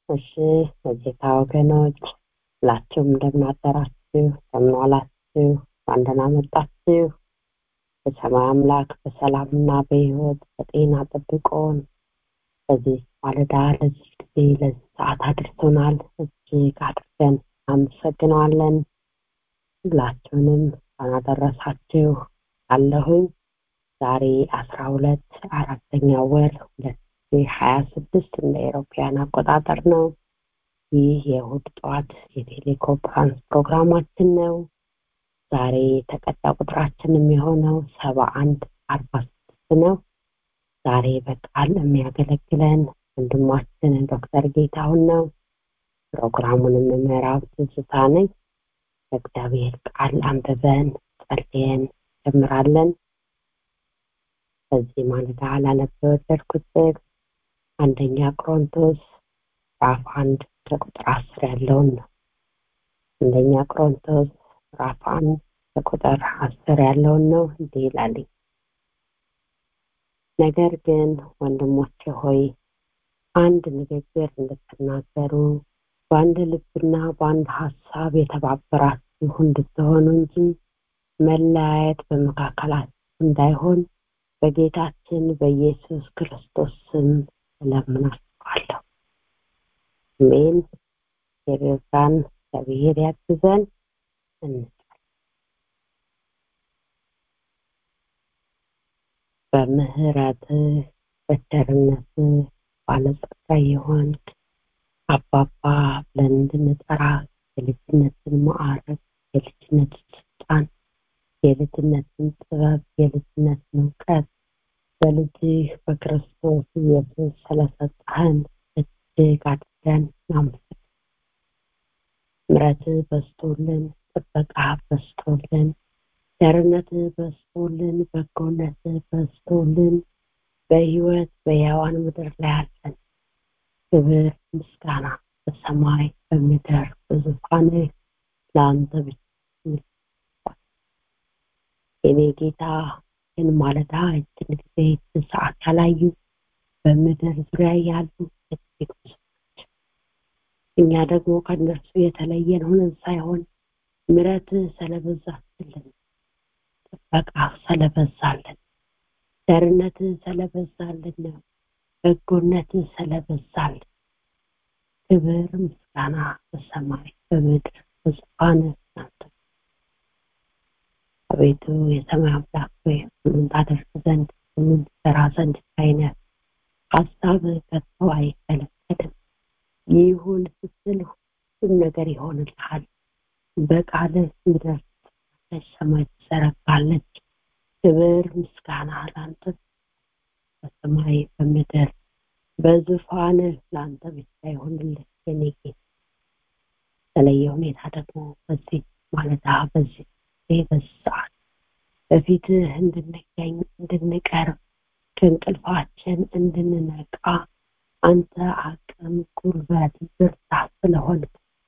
እሺ የጌታ ወገኖች ሁላችሁም እንደምናደራችሁ እንደምንዋላችሁ እንኳን ደህና መጣችሁ በሰማይ አምላክ በሰላምና በህይወት በጤና ጠብቆን በዚህ ማለዳ ለዚህ ጊዜ ለዚህ ሰዓት አድርሶናል እጅግ አድርገን አመሰግነዋለን ሁላችሁንም እንኳን አደረሳችሁ አለሁኝ ዛሬ አስራ ሁለት አራተኛው ወር ሁለት ሀያ ስድስት እንደ ኤሮፓያን አቆጣጠር ነው ይህ የእሁድ ጠዋት የቴሌኮንፈረንስ ፕሮግራማችን ነው ዛሬ ተቀጣ ቁጥራችን የሚሆነው ሰባ አንድ አርባ ስድስት ነው ዛሬ በቃል የሚያገለግለን ወንድማችን ዶክተር ጌታሁን ነው ፕሮግራሙን የምመራው ትዝታ ነኝ በእግዚአብሔር ቃል አንብበን ጸልየን ጀምራለን በዚህ ማለዳ ላነበ የወደድኩት ጥቅስ አንደኛ ቆሮንቶስ ራፍ አንድ ከቁጥር አስር ያለውን ነው አንደኛ ቆሮንቶስ ራፍ አንድ ከቁጥር አስር ያለውን ነው እንዲህ ይላልኝ ነገር ግን ወንድሞቼ ሆይ አንድ ንግግር እንድትናገሩ በአንድ ልብና በአንድ ሀሳብ የተባበራችሁ እንድትሆኑ እንጂ መለያየት በመካከላችሁ እንዳይሆን በጌታችን በኢየሱስ ክርስቶስ ስም እለምናችኋለሁ አሜን የረዳን እግዚአብሔር ያግዘን በምህረትህ በቸርነትህ ባለጸጋ የሆንክ አባባ ብለን እንድንጠራ የልጅነትን ማዕረግ የልጅነትን ስልጣን የልጅነትን ጥበብ የልጅነትን እውቀት በልጅህ በክርስቶስ ኢየሱስ ስለሰጠህን እጅግ አድርገን እናመሰግን ምረትህ በስቶልን ጥበቃ በስቶልን ቸርነትህ በስቶልን በጎነትህ በስቶልን በህይወት በሕያዋን ምድር ላይ አለን ክብር ምስጋና በሰማይ በምድር በዙፋንህ ለአንተ ብቻ የኔ ጌታ ይህን ማለዳ እችን ጊዜ እችን ሰዓት ያላዩ በምድር ዙሪያ ያሉ እጅግ ብዙ ናቸው እኛ ደግሞ ከእነርሱ የተለየን ሆነን ሳይሆን ምረትህ ስለበዛችልን ጥበቃ ስለበዛልን ቸርነትህ ስለበዛልን ነው በጎነትህ ስለበዛልን ክብር ምስጋና በሰማይ በምድር በዙፋንህ ናንተ አቤቱ የሰማይ አምላክ ሆይ ሁሉን ታደርግ ዘንድ ሁሉን ትሰራ ዘንድ አይነት ሀሳብ ከቶ አይከለከልም ይሁን ስትል ሁሉም ነገር ይሆንልሃል በቃልህ ምድር ሰማይ ትዘረጋለች ክብር ምስጋና ላንተ በሰማይ በምድር በዙፋንህ ለአንተ ብቻ ይሆንልህ የኔ ጌታ በተለየ ሁኔታ ደግሞ በዚህ ማለዳ በዚህ ጊዜ በዚህ ሰዓት በፊትህ እንድንገኝ እንድንቀርብ ከእንቅልፋችን እንድንነቃ አንተ አቅም ጉልበት ብርታት ስለሆን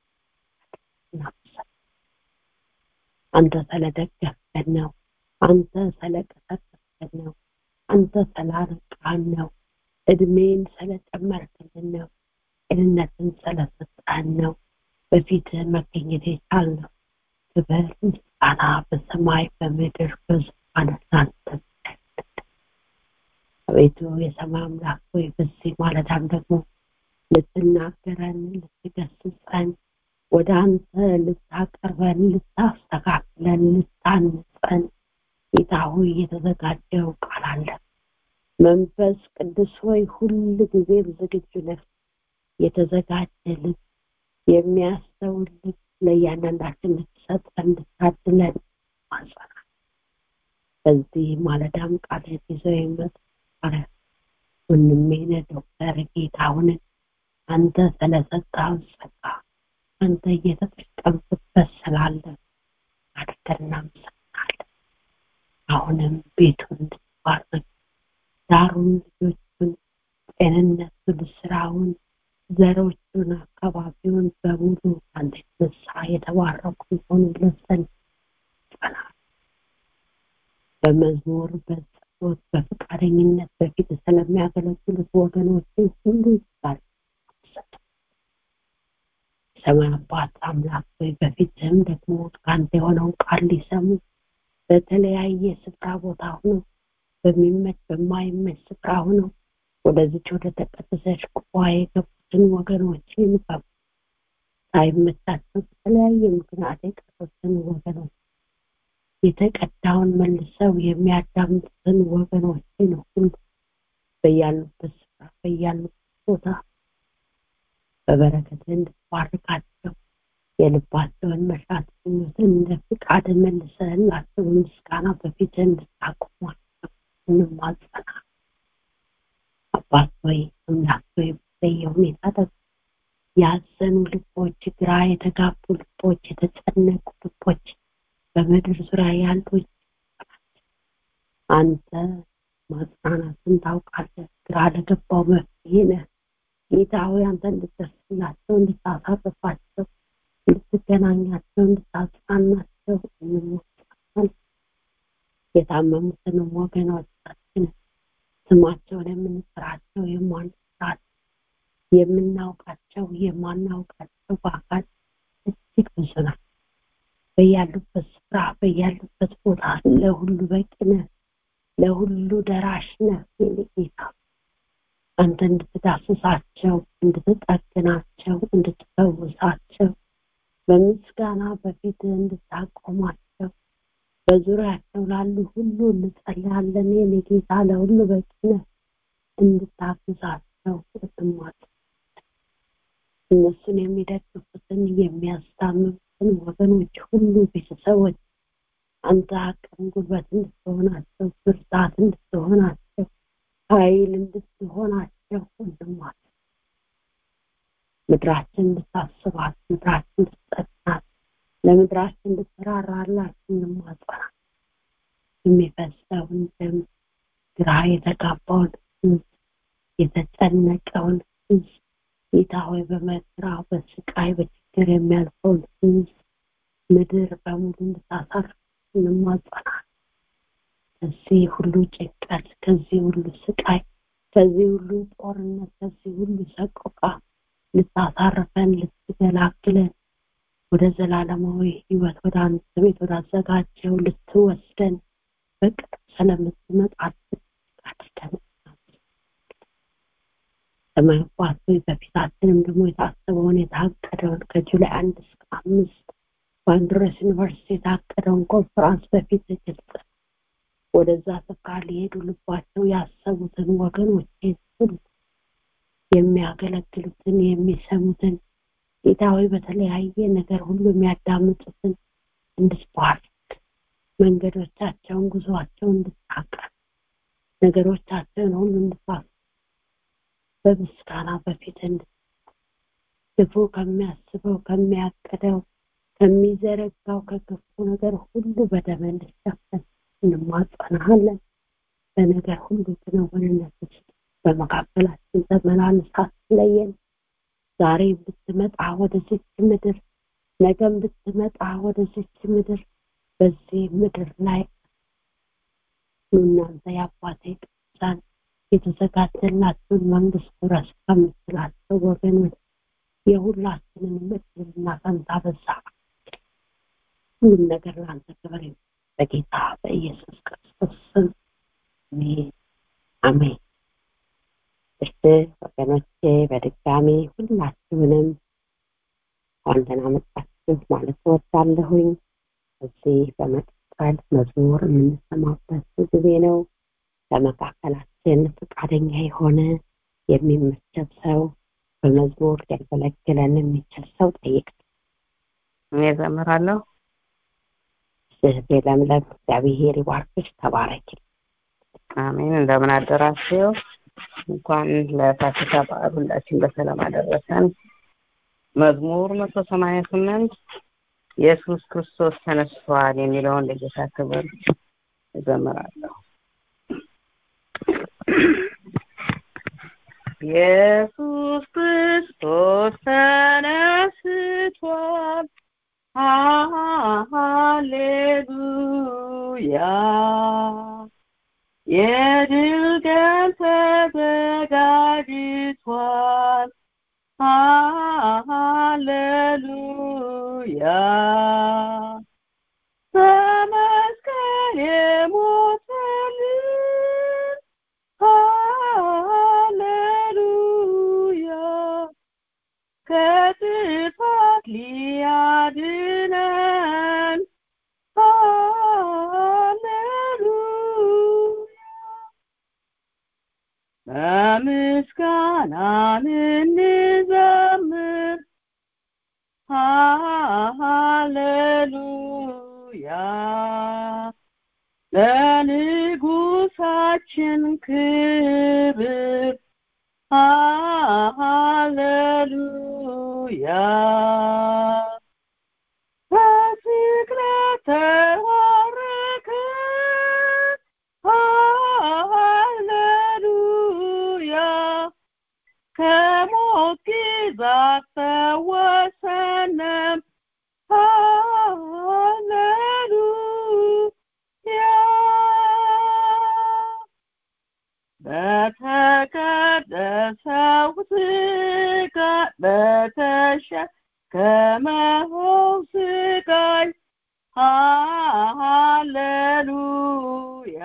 አንተ ስለደገፍከን ነው አንተ ስለቀሰቀስከን ነው አንተ ስላረቃን ነው እድሜን ስለጨመርክልን ነው ጤንነትን ስለሰጠን ነው በፊትህ መገኘት የቻልነው ክብር ምስጋና በሰማይ በምድር በዙፋን ላንተ አቤቱ የሰማይ አምላክ ሆይ በዚህ ማለዳም ደግሞ ልትናገረን ልትገስጸን ወደ አንተ ልታቀርበን ልታስተካክለን ልታንጸን ጌታ ሆይ የተዘጋጀው ቃል አለ መንፈስ ቅዱስ ሆይ ሁል ጊዜም ዝግጁ ነህ የተዘጋጀ ልብ የሚያስተውል ልብ ለእያንዳንዳችን ልትሰጠን ልታድለን ማጸናል በዚህ ማለዳም ቃል ይዘው የመጡ ወንድሜነ ዶክተር ጌታሁንን አንተ ስለሰጠው ጸጋ አንተ እየተጠቀምክበት ስላለ አድርገን እናመሰግናለን አሁንም ቤቱን እንድትባርክ ዳሩን ልጆቹን ጤንነቱን ስራውን ዘሮቹን አካባቢውን በሙሉ አንተ የተነሳ የተባረኩ ሆኑ ዘንድ ይጸናል በመዝሙር በጸሎት በፈቃደኝነት በፊት ስለሚያገለግሉት ወገኖች ሁሉ ጋር ሰማይ አባት አምላክ ሆይ በፊትህም ደግሞ ከአንተ የሆነውን ቃል ሊሰሙ በተለያየ ስፍራ ቦታ ሆኖ በሚመች በማይመች ስፍራ ሆኖ ወደዚች ወደ ተቀደሰች ጉባኤ የገቡትን ወገኖችን ሳይመቻቸው በተለያየ ምክንያት የቀሩትን ወገኖች የተቀዳውን መልሰው የሚያዳምጡትን ወገኖችን ሁሉ በያሉበት ስፍራ በያሉበት ቦታ በበረከት እንድትባርካቸው የልባቸውን መሻት ምኞትን እንደ ፍቃድ መልሰህላቸው ምስጋና በፊት እንድታቆሟቸው እንማጸና አባት ወይ አምላክ ወይ በተለየ ሁኔታ ደግሞ ያዘኑ ልቦች ግራ የተጋቡ ልቦች የተጨነቁ ልቦች በምድር ዙሪያ ያሉ አንተ ማጽናናትን ታውቃለህ ግራ ለገባው መፍትሄ ነህ ጌታ ሆይ አንተ እንድትደርስላቸው እንድታሳርፋቸው እንድትገናኛቸው እንድታጽናናቸው እንሞክራለን የታመሙትንም ወገኖቻችን ስማቸውን የምንጠራቸው የማንጠራቸው የምናውቃቸው የማናውቃቸው በአካል እጅግ ብዙ ናቸው በያሉበት ስፍራ በያሉበት ቦታ ለሁሉ በቂ ነህ ለሁሉ ደራሽ ነህ የኔ ጌታ አንተ እንድትዳስሳቸው እንድትጠግናቸው እንድትፈውሳቸው በምስጋና በፊት እንድታቆማቸው በዙሪያቸው ላሉ ሁሉ እንጸልያለን የኔ ጌታ ለሁሉ በቂ ነህ እንድታግዛቸው እትማት እነሱን የሚደግፉትን የሚያስታምሙትን ወገኖች ሁሉ ቤተሰቦች አንተ አቅም ጉልበት እንድትሆናቸው ብርታት እንድትሆናቸው ኃይል እንድትሆናቸው ወንድማት ምድራችን እንድታስባት ምድራችን እንድትጠናት ለምድራችን እንድትራራላችን እንማጸና የሚፈሰውን ደም ግራ የተጋባውን ህዝብ የተጨነቀውን ህዝብ ጌታ ሆይ በመከራ በስቃይ በችግር የሚያልፈውን ህዝብ ምድር በሙሉ እንድታሳርፍ እንማጸና ከዚህ ሁሉ ጭንቀት ከዚህ ሁሉ ስቃይ ከዚህ ሁሉ ጦርነት ከዚህ ሁሉ ሰቆቃ ልታሳርፈን ልትገላግለን ወደ ዘላለማዊ ህይወት ወደ አንተ ቤት ወዳዘጋጀው ልትወስደን በቅርብ ስለምትመጣ አድርገን ሰማይ አባት ሆይ በፊታችንም ደግሞ የታሰበውን የታቀደውን ከጁላይ አንድ እስከ አምስት በአንድረስ ዩኒቨርሲቲ የታቀደውን ኮንፈራንስ በፊት ግልጽ ወደዛ ስፍራ ሊሄዱ ልባቸው ያሰቡትን ወገኖች ሁሉ የሚያገለግሉትን የሚሰሙትን ጌታዊ በተለያየ ነገር ሁሉ የሚያዳምጡትን እንድትባርክ መንገዶቻቸውን ጉዞአቸውን እንድታቀር ነገሮቻቸውን ሁሉ እንድታስ በምስጋና በፊት ክፉ ከሚያስበው ከሚያቅደው ከሚዘረጋው ከክፉ ነገር ሁሉ በደም እንድሸፈን እንማጸናሃለን በነገር ሁሉ ክንውንነት ውስጥ በመካከላችን ተመላልስ አትለየን ዛሬ ብትመጣ ወደዚች ምድር ነገም ብትመጣ ወደዚች ምድር በዚህ ምድር ላይ እናንተ የአባቴ ቅዱሳን የተዘጋጀላቸውን መንግስት ውረስ ከምትላቸው ወገኖች የሁላችንን ምድርና ፈንታ በዛ ሁሉም ነገር ለአንተ ክብር በጌታ በኢየሱስ ክርስቶስ ስም አሜን አሜን እሺ ወገኖቼ በድጋሚ ሁላችሁንም እንኳን ደህና መጣችሁ ማለት እወዳለሁኝ እዚህ በመቀጠል መዝሙር የምንሰማበት ጊዜ ነው በመካከላችን ፈቃደኛ የሆነ የሚመቸብ ሰው በመዝሙር ሊያገለግለን የሚችል ሰው ጠይቅ እኔ ዘምራለሁ እህቴ ለምለም እግዚአብሔር ይባርክሽ ተባረኪ አሜን እንደምን አደራችሁ እንኳን ለፋሲካ በዓል ሁላችን በሰላም አደረሰን መዝሙር መቶ ሰማንያ ስምንት ኢየሱስ ክርስቶስ ተነስቷል የሚለውን ለጌታ ክብር እዘምራለሁ ኢየሱስ ክርስቶስ ተነስቷል ሃሌሉያ የድል ቀን ተዘጋጅቷል ሃሌሉያ ሃሌሉያ በመስቀል የሞተልን ሃሌሉያ ከጥፋት ሊያድነን ሃሌሉያ በምስጋና እንዘምር ሃሌሉያ ለንጉሳችን ክብር ሃሌሉያ በስቅለት ተባረከ ሃሌሉያ ከሞት ግዛት ፈወሰንም ሃሌሉያ በተቀደሰው ስጋ በተሸከመው ስቃይ ሃሌሉያ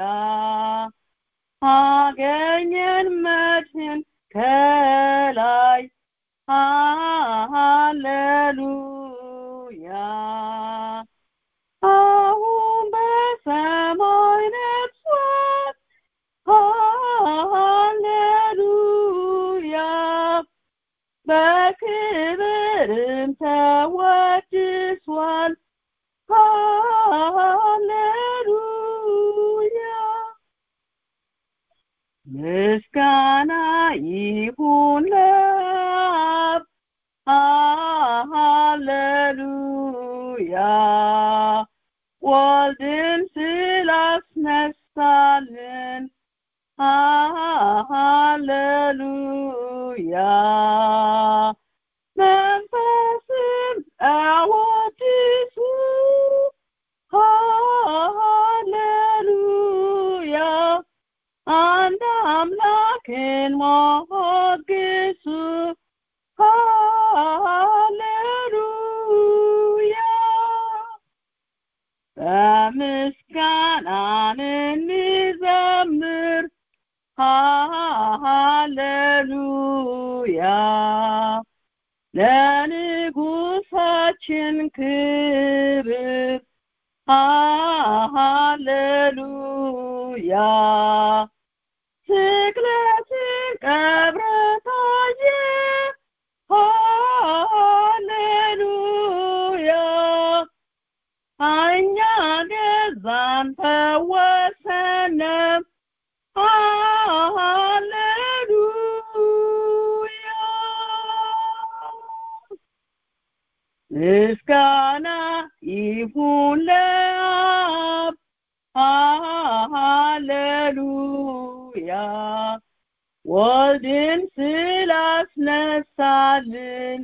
አገኘን መድህን ከላይ ሃሌሉያ አሁን በሰማይ ነግሷል ሃሌሉያ በክብርም ተወድሷል ሃሌሉያ ምስጋና ይሁን ለአብ ሃሌሉያ ወልድን ስላስነሳልን ሃሌሉያ መንፈስም አወድሱ ሃሌሉያ አንድ አምላክን ሞግሱ ሃሌሉያ በምስጋናን እንዘምር ሃሌሉያ ለንጉሳችን ክብር ሃሌሉያ ስቅለትን ቀብረ ታየ ሃሌሉያ እኛ ገዛን ፈወሰንም ሃሌሉያ ምስጋና ይሁን ለአብ ሃሌሉያ ወልድን ስላስነሳልን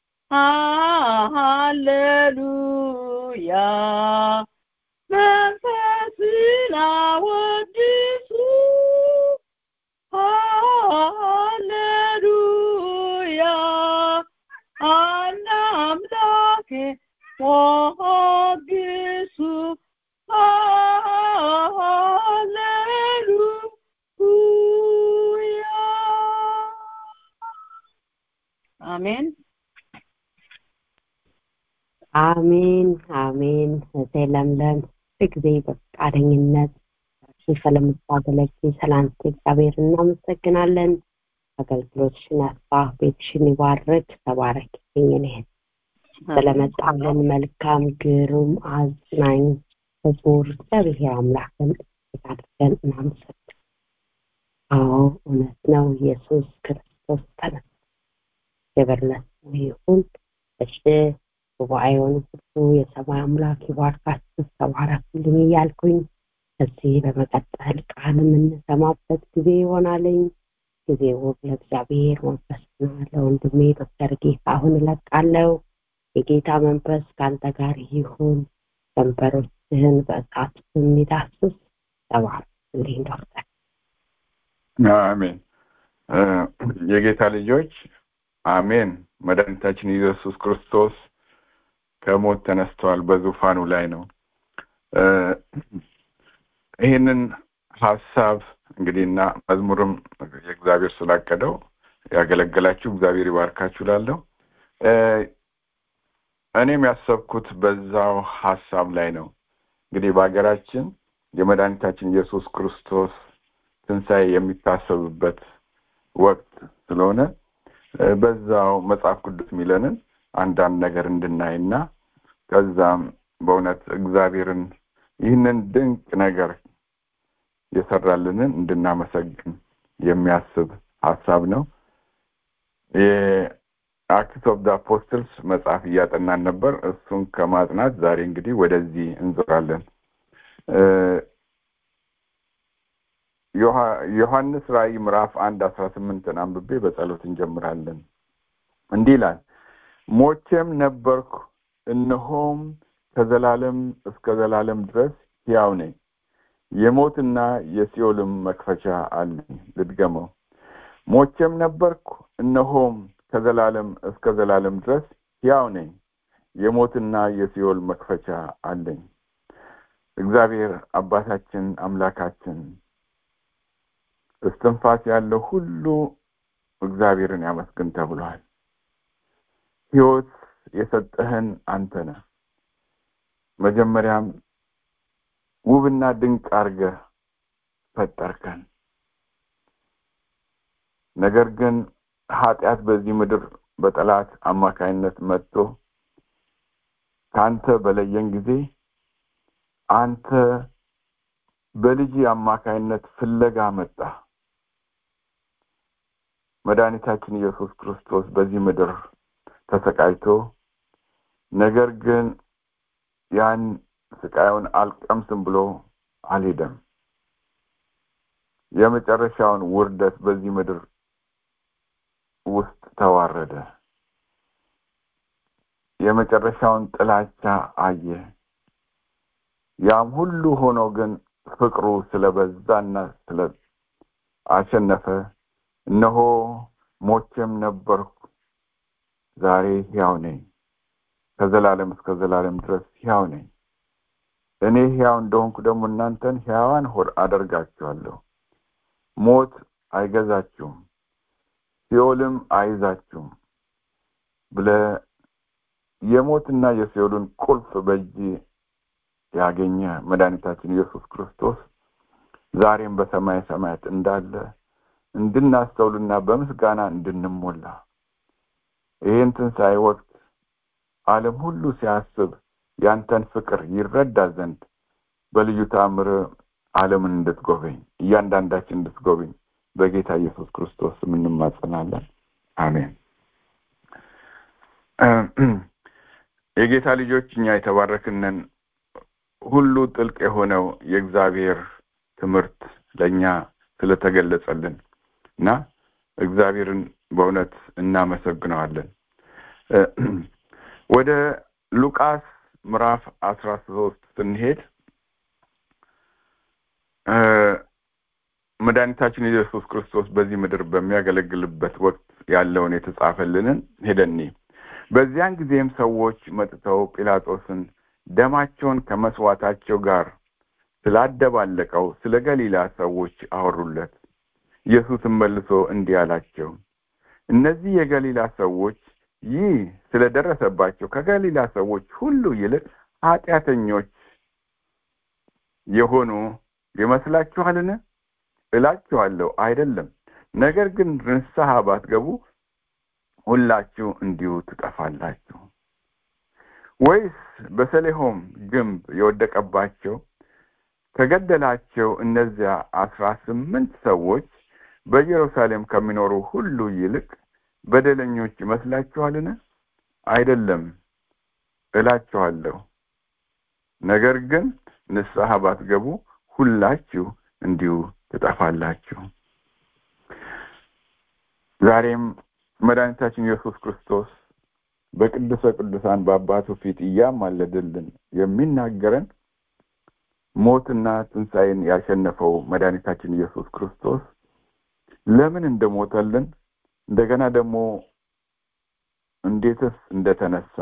ሃሌሉያ መንፈስን አወድሱ ሃሌሉያ አንድ አምላክ ሞግሱ ሃሌሉያ አሜን አሜን አሜን። እህቴ ለምለም ጊዜ በፈቃደኝነት እርሱ ስለምታገለግል ስላንተ እግዚአብሔር እናመሰግናለን። አገልግሎትሽን ያስፋ፣ ቤትሽን ይባርክ። ተባረክ እኔ ስለመጣልን መልካም ግሩም አዝናኝ መዝሙር እግዚአብሔር አምላክን እጅግ አድርገን እናመሰግናለን። አዎ እውነት ነው፣ ኢየሱስ ክርስቶስ ተነሳ። ክብር ለስሙ ይሁን። እሺ ጉባኤውን ሁሉ የሰማይ አምላክ ይባርካችሁ፣ ተባረኩልኝ እያልኩኝ ከዚህ በመቀጠል ቃል የምንሰማበት ጊዜ ይሆናልኝ። ጊዜው ለእግዚአብሔር መንፈስና ለወንድሜ ዶክተር ጌታ አሁን እለቃለሁ። የጌታ መንፈስ ከአንተ ጋር ይሁን። ከንፈሮችህን በእሳት የሚዳስስ ተባረክልኝ ዶክተር። አሜን። የጌታ ልጆች አሜን። መድኃኒታችን ኢየሱስ ክርስቶስ ከሞት ተነስተዋል፣ በዙፋኑ ላይ ነው። ይህንን ሀሳብ እንግዲህ እና መዝሙርም የእግዚአብሔር ስላቀደው ያገለገላችሁ እግዚአብሔር ይባርካችሁ ላለሁ እኔም ያሰብኩት በዛው ሀሳብ ላይ ነው። እንግዲህ በሀገራችን የመድኃኒታችን ኢየሱስ ክርስቶስ ትንሣኤ የሚታሰብበት ወቅት ስለሆነ በዛው መጽሐፍ ቅዱስ የሚለንን አንዳንድ ነገር እንድናይና ከዛም በእውነት እግዚአብሔርን ይህንን ድንቅ ነገር የሰራልንን እንድናመሰግን የሚያስብ ሀሳብ ነው። የአክት ኦፍ ደ አፖስትልስ መጽሐፍ እያጠናን ነበር። እሱን ከማጥናት ዛሬ እንግዲህ ወደዚህ እንዞራለን። ዮሐንስ ራእይ ምዕራፍ አንድ አስራ ስምንትን አንብቤ በጸሎት እንጀምራለን። እንዲህ ይላል፣ ሞቼም ነበርኩ፣ እነሆም ከዘላለም እስከ ዘላለም ድረስ ሕያው ነኝ፣ የሞትና የሲኦልም መክፈቻ አለኝ። ልድገመው። ሞቼም ነበርኩ፣ እነሆም ከዘላለም እስከ ዘላለም ድረስ ሕያው ነኝ፣ የሞትና የሲኦል መክፈቻ አለኝ። እግዚአብሔር አባታችን አምላካችን እስትንፋስ ያለው ሁሉ እግዚአብሔርን ያመስግን ተብሏል። ሕይወት የሰጠህን አንተ ነህ። መጀመሪያም ውብና ድንቅ አድርገህ ፈጠርከን። ነገር ግን ኃጢአት በዚህ ምድር በጠላት አማካይነት መጥቶ ከአንተ በለየን ጊዜ አንተ በልጅ አማካይነት ፍለጋ መጣ። መድኃኒታችን ኢየሱስ ክርስቶስ በዚህ ምድር ተሰቃይቶ ነገር ግን ያን ስቃዩን አልቀምስም ብሎ አልሄደም። የመጨረሻውን ውርደት በዚህ ምድር ውስጥ ተዋረደ። የመጨረሻውን ጥላቻ አየ። ያም ሁሉ ሆኖ ግን ፍቅሩ ስለበዛና ስለ አሸነፈ እነሆ ሞቼም ነበርኩ፣ ዛሬ ሕያው ነኝ፣ ከዘላለም እስከ ዘላለም ድረስ ሕያው ነኝ። እኔ ሕያው እንደሆንኩ ደግሞ እናንተን ሕያዋን ሆድ አደርጋችኋለሁ። ሞት አይገዛችሁም፣ ሲኦልም አይዛችሁም ብለህ የሞትና የሲኦልን ቁልፍ በእጅ ያገኘ መድኃኒታችን ኢየሱስ ክርስቶስ ዛሬም በሰማይ ሰማያት እንዳለ እንድናስተውልና በምስጋና እንድንሞላ ይህን ትንሣኤ ወቅት ዓለም ሁሉ ሲያስብ ያንተን ፍቅር ይረዳ ዘንድ በልዩ ተአምር ዓለምን እንድትጎበኝ እያንዳንዳችን እንድትጎበኝ በጌታ ኢየሱስ ክርስቶስ ስም እንማጸናለን። አሜን። የጌታ ልጆች እኛ የተባረክንን ሁሉ ጥልቅ የሆነው የእግዚአብሔር ትምህርት ለእኛ ስለተገለጸልን እና እግዚአብሔርን በእውነት እናመሰግነዋለን። ወደ ሉቃስ ምዕራፍ አስራ ሶስት ስንሄድ መድኃኒታችን ኢየሱስ ክርስቶስ በዚህ ምድር በሚያገለግልበት ወቅት ያለውን የተጻፈልንን ሄደኒ በዚያን ጊዜም ሰዎች መጥተው ጲላጦስን ደማቸውን ከመስዋዕታቸው ጋር ስላደባለቀው ስለ ገሊላ ሰዎች አወሩለት። ኢየሱስም መልሶ እንዲህ አላቸው፣ እነዚህ የገሊላ ሰዎች ይህ ስለደረሰባቸው ከገሊላ ሰዎች ሁሉ ይልቅ ኃጢአተኞች የሆኑ ይመስላችኋልን? እላችኋለሁ አይደለም። ነገር ግን ንስሐ ባትገቡ ሁላችሁ እንዲሁ ትጠፋላችሁ። ወይስ በሰሌሆም ግንብ የወደቀባቸው ከገደላቸው እነዚያ አስራ ስምንት ሰዎች በኢየሩሳሌም ከሚኖሩ ሁሉ ይልቅ በደለኞች ይመስላችኋልን? አይደለም እላችኋለሁ። ነገር ግን ንስሐ ባትገቡ ሁላችሁ እንዲሁ ትጠፋላችሁ። ዛሬም መድኃኒታችን ኢየሱስ ክርስቶስ በቅዱሰ ቅዱሳን በአባቱ ፊት እያማለደልን የሚናገረን ሞትና ትንሣኤን ያሸነፈው መድኃኒታችን ኢየሱስ ክርስቶስ ለምን እንደሞተልን እንደገና ደግሞ እንዴትስ እንደተነሳ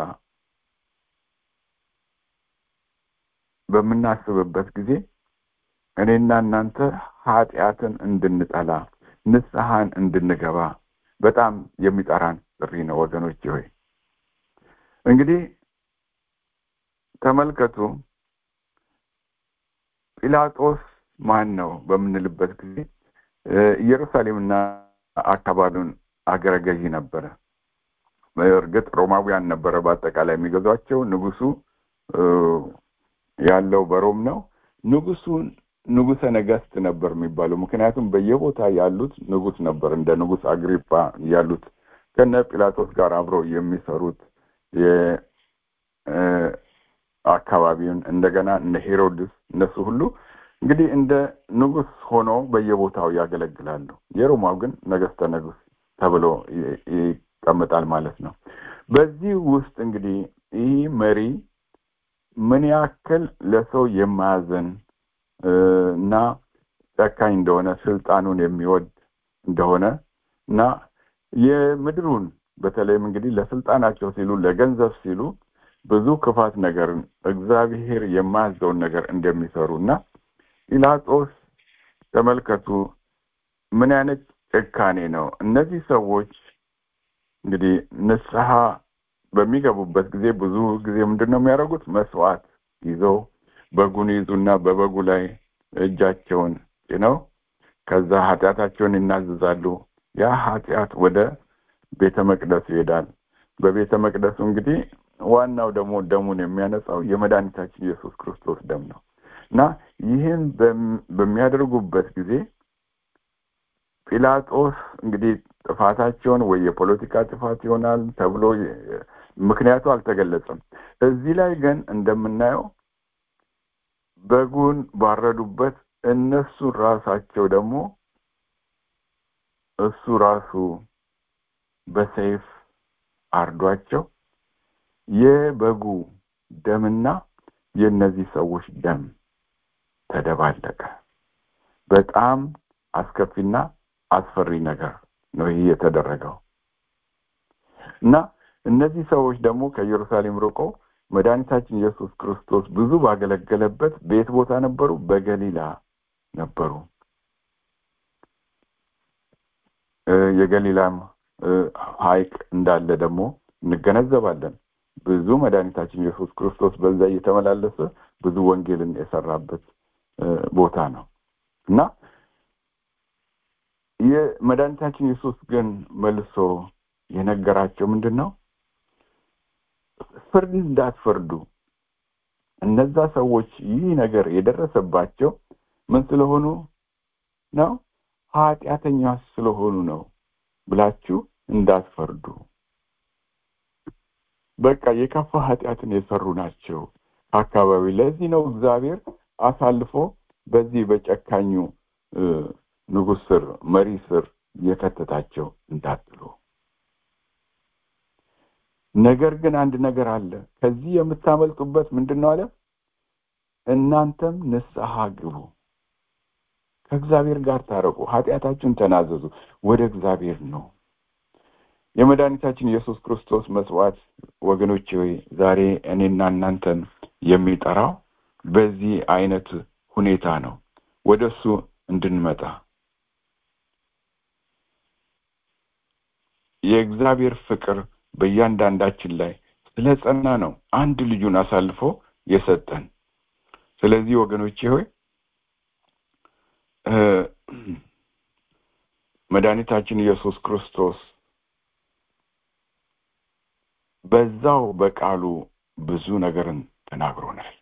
በምናስብበት ጊዜ እኔና እናንተ ኃጢአትን እንድንጠላ ንስሐን እንድንገባ በጣም የሚጠራን ጥሪ ነው ወገኖች ሆይ እንግዲህ ተመልከቱ ጲላጦስ ማን ነው በምንልበት ጊዜ ኢየሩሳሌምና አካባቢውን አገረ ገዢ ነበረ እርግጥ ሮማውያን ነበረ በአጠቃላይ የሚገዟቸው ንጉሱ ያለው በሮም ነው ንጉሱን ንጉሰ ነገስት ነበር የሚባለው ምክንያቱም በየቦታ ያሉት ንጉስ ነበር እንደ ንጉስ አግሪጳ ያሉት ከነ ጲላጦስ ጋር አብረው የሚሰሩት አካባቢውን እንደገና እነ ሄሮድስ እነሱ ሁሉ እንግዲህ እንደ ንጉስ ሆኖ በየቦታው ያገለግላሉ የሮማው ግን ነገስተ ንጉስ ተብሎ ይቀመጣል ማለት ነው በዚህ ውስጥ እንግዲህ ይህ መሪ ምን ያክል ለሰው የማያዘን እና ጨካኝ እንደሆነ ስልጣኑን የሚወድ እንደሆነ እና የምድሩን በተለይም እንግዲህ ለስልጣናቸው ሲሉ ለገንዘብ ሲሉ ብዙ ክፋት ነገርን እግዚአብሔር የማያዘውን ነገር እንደሚሰሩ እና ጲላጦስ ተመልከቱ ምን አይነት ጭካኔ ነው እነዚህ ሰዎች እንግዲህ ንስሐ በሚገቡበት ጊዜ ብዙ ጊዜ ምንድን ነው የሚያደርጉት መስዋዕት ይዘው በጉን ይዙና በበጉ ላይ እጃቸውን ጭነው ከዛ ኃጢአታቸውን ይናዝዛሉ ያ ኃጢአት ወደ ቤተ መቅደሱ ይሄዳል በቤተ መቅደሱ እንግዲህ ዋናው ደግሞ ደሙን የሚያነጻው የመድኃኒታችን ኢየሱስ ክርስቶስ ደም ነው እና ይህን በሚያደርጉበት ጊዜ ጲላጦስ እንግዲህ ጥፋታቸውን ወይ የፖለቲካ ጥፋት ይሆናል ተብሎ ምክንያቱ አልተገለጸም እዚህ ላይ ግን እንደምናየው በጉን ባረዱበት እነሱ ራሳቸው ደግሞ እሱ ራሱ በሰይፍ አርዷቸው የበጉ ደምና የእነዚህ ሰዎች ደም ተደባለቀ በጣም አስከፊና አስፈሪ ነገር ነው ይህ የተደረገው እና እነዚህ ሰዎች ደግሞ ከኢየሩሳሌም ርቆ መድኃኒታችን ኢየሱስ ክርስቶስ ብዙ ባገለገለበት ቤት ቦታ ነበሩ በገሊላ ነበሩ የገሊላም ሀይቅ እንዳለ ደግሞ እንገነዘባለን ብዙ መድኃኒታችን ኢየሱስ ክርስቶስ በዛ እየተመላለሰ ብዙ ወንጌልን የሰራበት ቦታ ነው እና የመድኃኒታችን ኢየሱስ ግን መልሶ የነገራቸው ምንድን ነው ፍርድ እንዳትፈርዱ እነዛ ሰዎች ይህ ነገር የደረሰባቸው ምን ስለሆኑ ነው ኃጢአተኛ ስለሆኑ ነው ብላችሁ እንዳትፈርዱ በቃ የከፋ ኃጢአትን የሰሩ ናቸው አካባቢ ለዚህ ነው እግዚአብሔር አሳልፎ በዚህ በጨካኙ ንጉስ ስር መሪ ስር የከተታቸው እንዳትሉ ነገር ግን አንድ ነገር አለ ከዚህ የምታመልጡበት ምንድን ነው አለ እናንተም ንስሐ ግቡ ከእግዚአብሔር ጋር ታረቁ ኃጢአታችሁን ተናዘዙ ወደ እግዚአብሔር ነው የመድኃኒታችን ኢየሱስ ክርስቶስ መስዋዕት ወገኖች ሆይ ዛሬ እኔና እናንተን የሚጠራው በዚህ አይነት ሁኔታ ነው ወደ እሱ እንድንመጣ የእግዚአብሔር ፍቅር በእያንዳንዳችን ላይ ስለ ጸና ነው አንድ ልጁን አሳልፎ የሰጠን ስለዚህ ወገኖቼ ሆይ መድኃኒታችን ኢየሱስ ክርስቶስ በዛው በቃሉ ብዙ ነገርን ተናግሮናል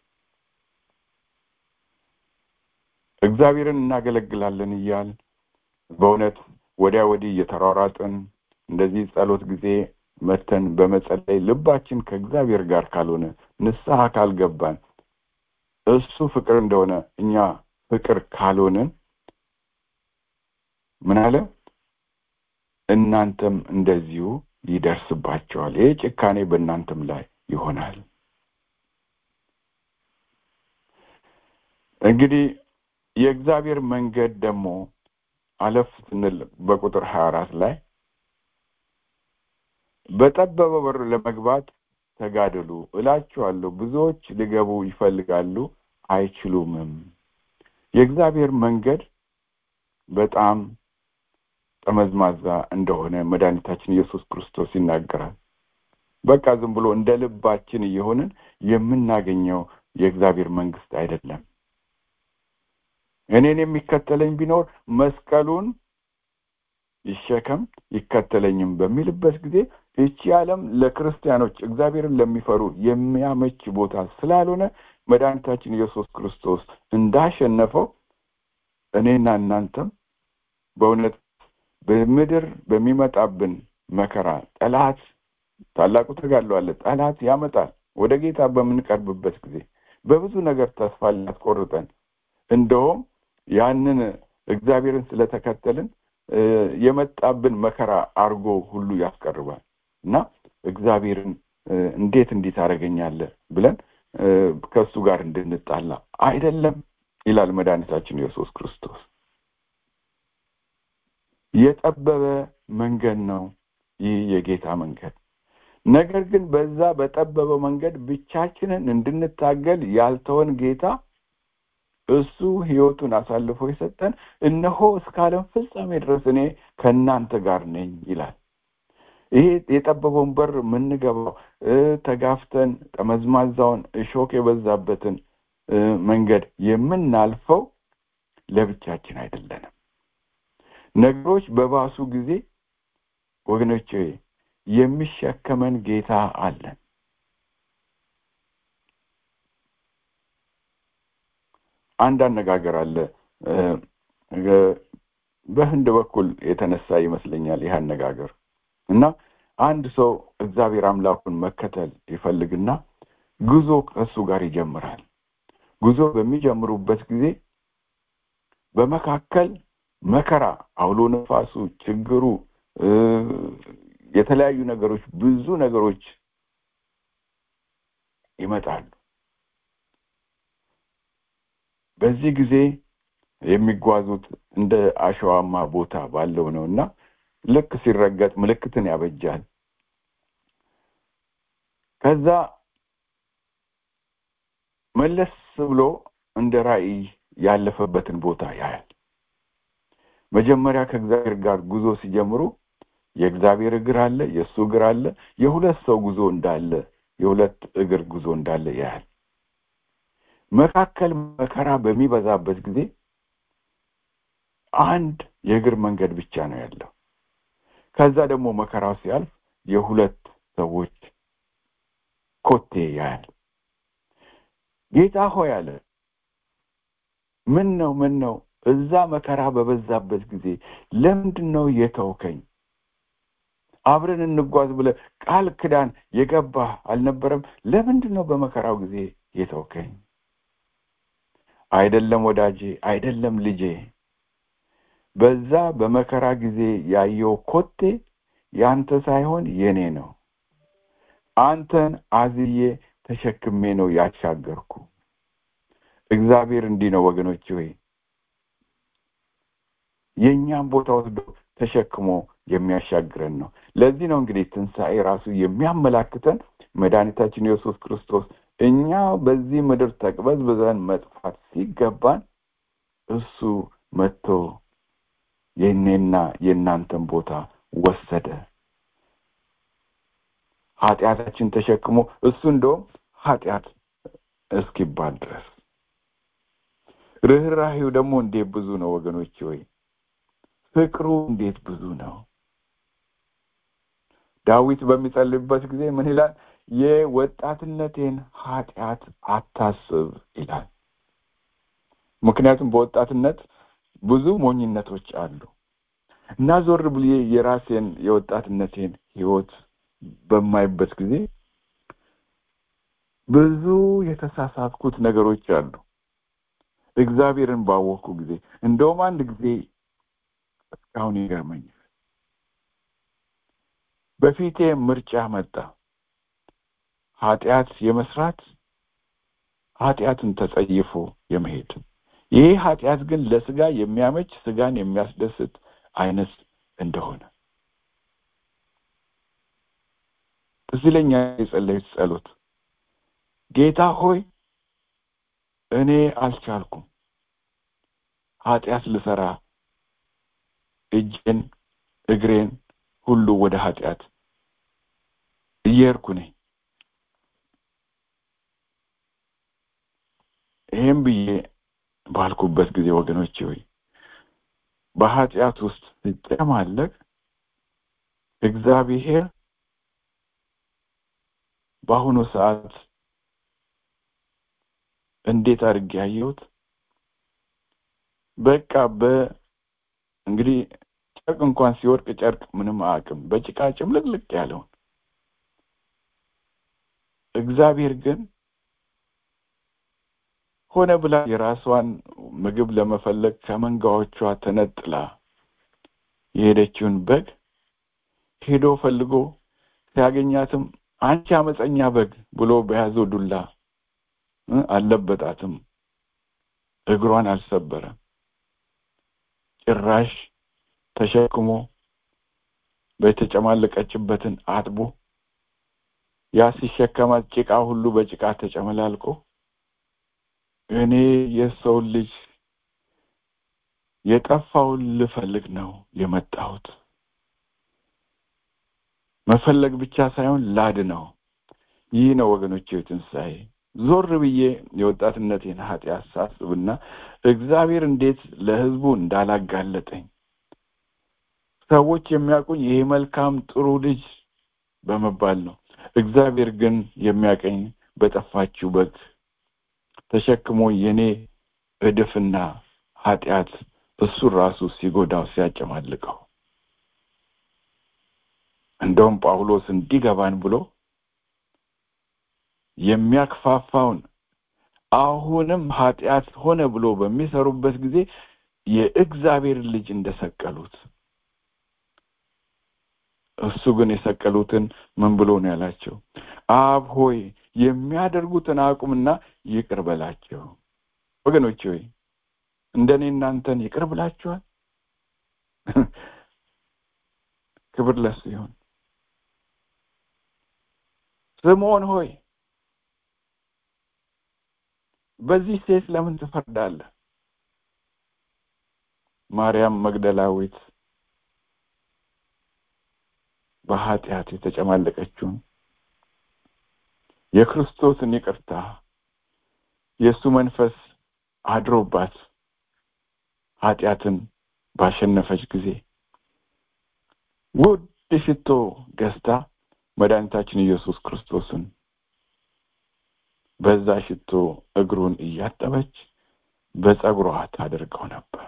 እግዚአብሔርን እናገለግላለን እያል በእውነት ወዲያ ወዲህ እየተሯሯጥን እንደዚህ ጸሎት ጊዜ መተን በመጸለይ ልባችን ከእግዚአብሔር ጋር ካልሆነ ንስሐ ካልገባን እሱ ፍቅር እንደሆነ እኛ ፍቅር ካልሆንን ምን አለ እናንተም እንደዚሁ ይደርስባቸዋል ይህ ጭካኔ በእናንተም ላይ ይሆናል እንግዲህ የእግዚአብሔር መንገድ ደግሞ አለፍ ስንል በቁጥር ሀያ አራት ላይ በጠበበ በር ለመግባት ተጋደሉ እላችኋለሁ ብዙዎች ሊገቡ ይፈልጋሉ አይችሉምም የእግዚአብሔር መንገድ በጣም ጠመዝማዛ እንደሆነ መድኃኒታችን ኢየሱስ ክርስቶስ ይናገራል በቃ ዝም ብሎ እንደ ልባችን እየሆንን የምናገኘው የእግዚአብሔር መንግስት አይደለም እኔን የሚከተለኝ ቢኖር መስቀሉን ይሸከም ይከተለኝም በሚልበት ጊዜ ይቺ ዓለም ለክርስቲያኖች እግዚአብሔርን ለሚፈሩ የሚያመች ቦታ ስላልሆነ መድኃኒታችን ኢየሱስ ክርስቶስ እንዳሸነፈው እኔና እናንተም በእውነት በምድር በሚመጣብን መከራ ጠላት ታላቁ ተጋድሎ አለ ጠላት ያመጣል ወደ ጌታ በምንቀርብበት ጊዜ በብዙ ነገር ተስፋ ሊያስቆርጠን እንደውም ያንን እግዚአብሔርን ስለተከተልን የመጣብን መከራ አርጎ ሁሉ ያስቀርባል እና እግዚአብሔርን እንዴት እንዲህ ታደርገኛለህ ብለን ከእሱ ጋር እንድንጣላ አይደለም ይላል መድኃኒታችን ኢየሱስ ክርስቶስ የጠበበ መንገድ ነው ይህ የጌታ መንገድ ነገር ግን በዛ በጠበበ መንገድ ብቻችንን እንድንታገል ያልተወን ጌታ እሱ ህይወቱን አሳልፎ የሰጠን እነሆ እስከ ዓለም ፍጻሜ ድረስ እኔ ከእናንተ ጋር ነኝ ይላል ይሄ የጠበበውን በር የምንገባው ተጋፍተን ጠመዝማዛውን እሾክ የበዛበትን መንገድ የምናልፈው ለብቻችን አይደለንም ነገሮች በባሱ ጊዜ ወገኖች የሚሸከመን ጌታ አለን አንድ አነጋገር አለ በህንድ በኩል የተነሳ ይመስለኛል ይህ አነጋገር እና አንድ ሰው እግዚአብሔር አምላኩን መከተል ይፈልግና ጉዞ ከእሱ ጋር ይጀምራል ጉዞ በሚጀምሩበት ጊዜ በመካከል መከራ አውሎ ነፋሱ ችግሩ የተለያዩ ነገሮች ብዙ ነገሮች ይመጣሉ በዚህ ጊዜ የሚጓዙት እንደ አሸዋማ ቦታ ባለው ነው እና ልክ ሲረገጥ ምልክትን ያበጃል ከዛ መለስ ብሎ እንደ ራእይ ያለፈበትን ቦታ ያያል መጀመሪያ ከእግዚአብሔር ጋር ጉዞ ሲጀምሩ የእግዚአብሔር እግር አለ የእሱ እግር አለ የሁለት ሰው ጉዞ እንዳለ የሁለት እግር ጉዞ እንዳለ ያያል መካከል መከራ በሚበዛበት ጊዜ አንድ የእግር መንገድ ብቻ ነው ያለው ከዛ ደግሞ መከራው ሲያልፍ የሁለት ሰዎች ኮቴ ያያል ጌታ ሆይ አለ ምን ነው ምን ነው እዛ መከራ በበዛበት ጊዜ ለምንድን ነው የተውከኝ አብረን እንጓዝ ብለ ቃል ክዳን የገባህ አልነበረም ለምንድን ነው በመከራው ጊዜ የተውከኝ አይደለም ወዳጄ አይደለም ልጄ በዛ በመከራ ጊዜ ያየው ኮቴ ያንተ ሳይሆን የኔ ነው አንተን አዝዬ ተሸክሜ ነው ያሻገርኩ እግዚአብሔር እንዲህ ነው ወገኖች ሆይ የእኛም ቦታ ወስዶ ተሸክሞ የሚያሻግረን ነው ለዚህ ነው እንግዲህ ትንሣኤ ራሱ የሚያመላክተን መድኃኒታችን ኢየሱስ ክርስቶስ እኛ በዚህ ምድር ተቅበዝብዘን መጥፋት ሲገባን እሱ መጥቶ የእኔና የእናንተን ቦታ ወሰደ ኃጢአታችን ተሸክሞ እሱ እንደውም ኃጢአት እስኪባል ድረስ ርኅራሄው ደግሞ እንዴት ብዙ ነው ወገኖች ወይ ፍቅሩ እንዴት ብዙ ነው ዳዊት በሚጸልይበት ጊዜ ምን ይላል የወጣትነቴን ኃጢአት አታስብ ይላል ምክንያቱም በወጣትነት ብዙ ሞኝነቶች አሉ እና ዞር ብዬ የራሴን የወጣትነቴን ህይወት በማይበት ጊዜ ብዙ የተሳሳትኩት ነገሮች አሉ እግዚአብሔርን ባወቅኩ ጊዜ እንደውም አንድ ጊዜ እስካሁን ይገርመኛል በፊቴ ምርጫ መጣ ኃጢአት የመስራት ኃጢአትን ተጸይፎ የመሄድ ይህ ኃጢአት ግን ለስጋ የሚያመች ስጋን የሚያስደስት አይነት እንደሆነ እዚህ ለኛ የጸለዩት ጸሎት ጌታ ሆይ እኔ አልቻልኩም ኃጢአት ልሰራ እጄን እግሬን ሁሉ ወደ ኃጢአት እየሄድኩ ነኝ ይህም ብዬ ባልኩበት ጊዜ ወገኖቼ ሆይ በኃጢአት ውስጥ ሲጨማለቅ እግዚአብሔር በአሁኑ ሰዓት እንዴት አድርጌ ያየሁት በቃ በ እንግዲህ ጨርቅ እንኳን ሲወድቅ ጨርቅ ምንም አያውቅም በጭቃ ጭምልቅልቅ ያለውን እግዚአብሔር ግን ሆነ ብላ የራሷን ምግብ ለመፈለግ ከመንጋዎቿ ተነጥላ የሄደችውን በግ ሄዶ ፈልጎ ሲያገኛትም አንቺ አመፀኛ በግ ብሎ በያዘው ዱላ አልለበጣትም እግሯን አልሰበረም ጭራሽ ተሸክሞ በተጨማለቀችበትን አጥቦ ያ ሲሸከማት ጭቃ ሁሉ በጭቃ ተጨመላልቆ እኔ የሰው ልጅ የጠፋውን ልፈልግ ነው የመጣሁት መፈለግ ብቻ ሳይሆን ላድ ነው ይህ ነው ወገኖቼ ትንሣኤ ዞር ብዬ የወጣትነቴን ኃጢአት ሳስብና እግዚአብሔር እንዴት ለህዝቡ እንዳላጋለጠኝ ሰዎች የሚያውቁኝ ይሄ መልካም ጥሩ ልጅ በመባል ነው እግዚአብሔር ግን የሚያቀኝ በጠፋችው በግ ተሸክሞ የኔ እድፍና ኃጢአት እሱ ራሱ ሲጎዳው ሲያጨማልቀው እንደውም ጳውሎስ እንዲገባን ብሎ የሚያክፋፋውን አሁንም ኃጢአት ሆነ ብሎ በሚሰሩበት ጊዜ የእግዚአብሔር ልጅ እንደሰቀሉት እሱ ግን የሰቀሉትን ምን ብሎ ነው ያላቸው አብ ሆይ የሚያደርጉትን አቁምና ይቅር በላቸው ወገኖች ሆይ እንደኔ እናንተን ይቅር ብላችኋል ክብር ለሱ ይሁን ስምዖን ሆይ በዚህ ሴት ለምን ትፈርዳለህ ማርያም መግደላዊት በኃጢአት የተጨማለቀችውን የክርስቶስን ይቅርታ የእሱ መንፈስ አድሮባት ኃጢአትን ባሸነፈች ጊዜ ውድ ሽቶ ገዝታ መድኃኒታችን ኢየሱስ ክርስቶስን በዛ ሽቶ እግሩን እያጠበች በጸጉሯ ታደርገው ነበር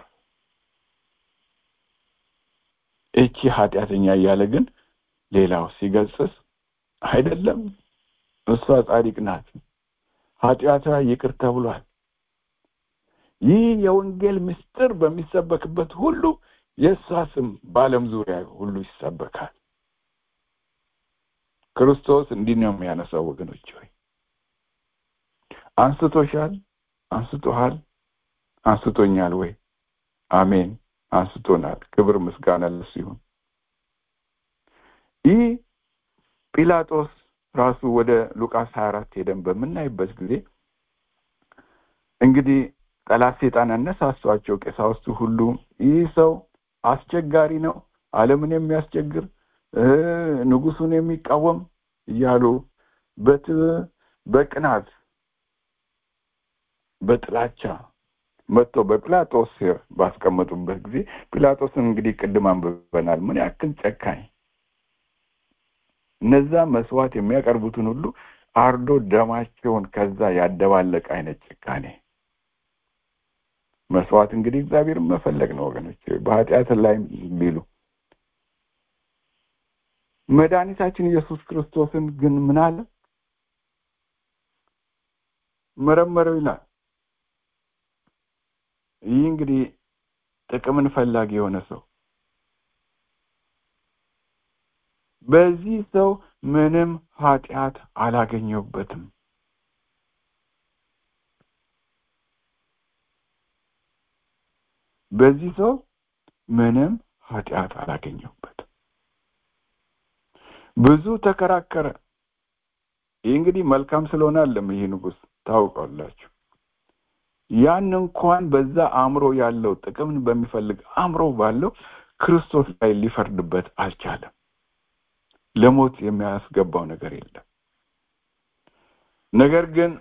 እቺ ኃጢአተኛ እያለ ግን ሌላው ሲገጽስ አይደለም እሷ ጻድቅ ናት ኃጢአቷ ይቅር ተብሏል ይህ የወንጌል ምስጢር በሚሰበክበት ሁሉ የእሷ ስም በአለም ዙሪያ ሁሉ ይሰበካል ክርስቶስ እንዲህ ነው የሚያነሳው ወገኖች ሆይ አንስቶሻል አንስቶሃል አንስቶኛል ወይ አሜን አንስቶናል ክብር ምስጋና ለሱ ይሁን ይህ ጲላጦስ ራሱ ወደ ሉቃስ 24 ሄደን በምናይበት ጊዜ እንግዲህ ጠላት ሴጣን ያነሳሷቸው ቀሳውስቱ ሁሉ ይህ ሰው አስቸጋሪ ነው አለምን የሚያስቸግር ንጉሱን የሚቃወም እያሉ በት በቅናት በጥላቻ መጥቶ በጲላጦስ ስር ባስቀመጡበት ጊዜ ጲላጦስን እንግዲህ ቅድም አንብበናል ምን ያክል ጨካኝ እነዛ መስዋዕት የሚያቀርቡትን ሁሉ አርዶ ደማቸውን ከዛ ያደባለቀ አይነት ጭካኔ መስዋዕት እንግዲህ እግዚአብሔርን መፈለግ ነው ወገኖች በኃጢአት ላይ ቢሉ መድኃኒታችን ኢየሱስ ክርስቶስን ግን ምን አለ መረመረው ይላል ይህ እንግዲህ ጥቅምን ፈላጊ የሆነ ሰው በዚህ ሰው ምንም ኃጢአት አላገኘውበትም በዚህ ሰው ምንም ኃጢአት አላገኘውበትም ብዙ ተከራከረ ይህ እንግዲህ መልካም ስለሆነ አለም ይህ ንጉስ ታውቃላችሁ ያን እንኳን በዛ አእምሮ ያለው ጥቅምን በሚፈልግ አእምሮ ባለው ክርስቶስ ላይ ሊፈርድበት አልቻለም ለሞት የሚያስገባው ነገር የለም ነገር ግን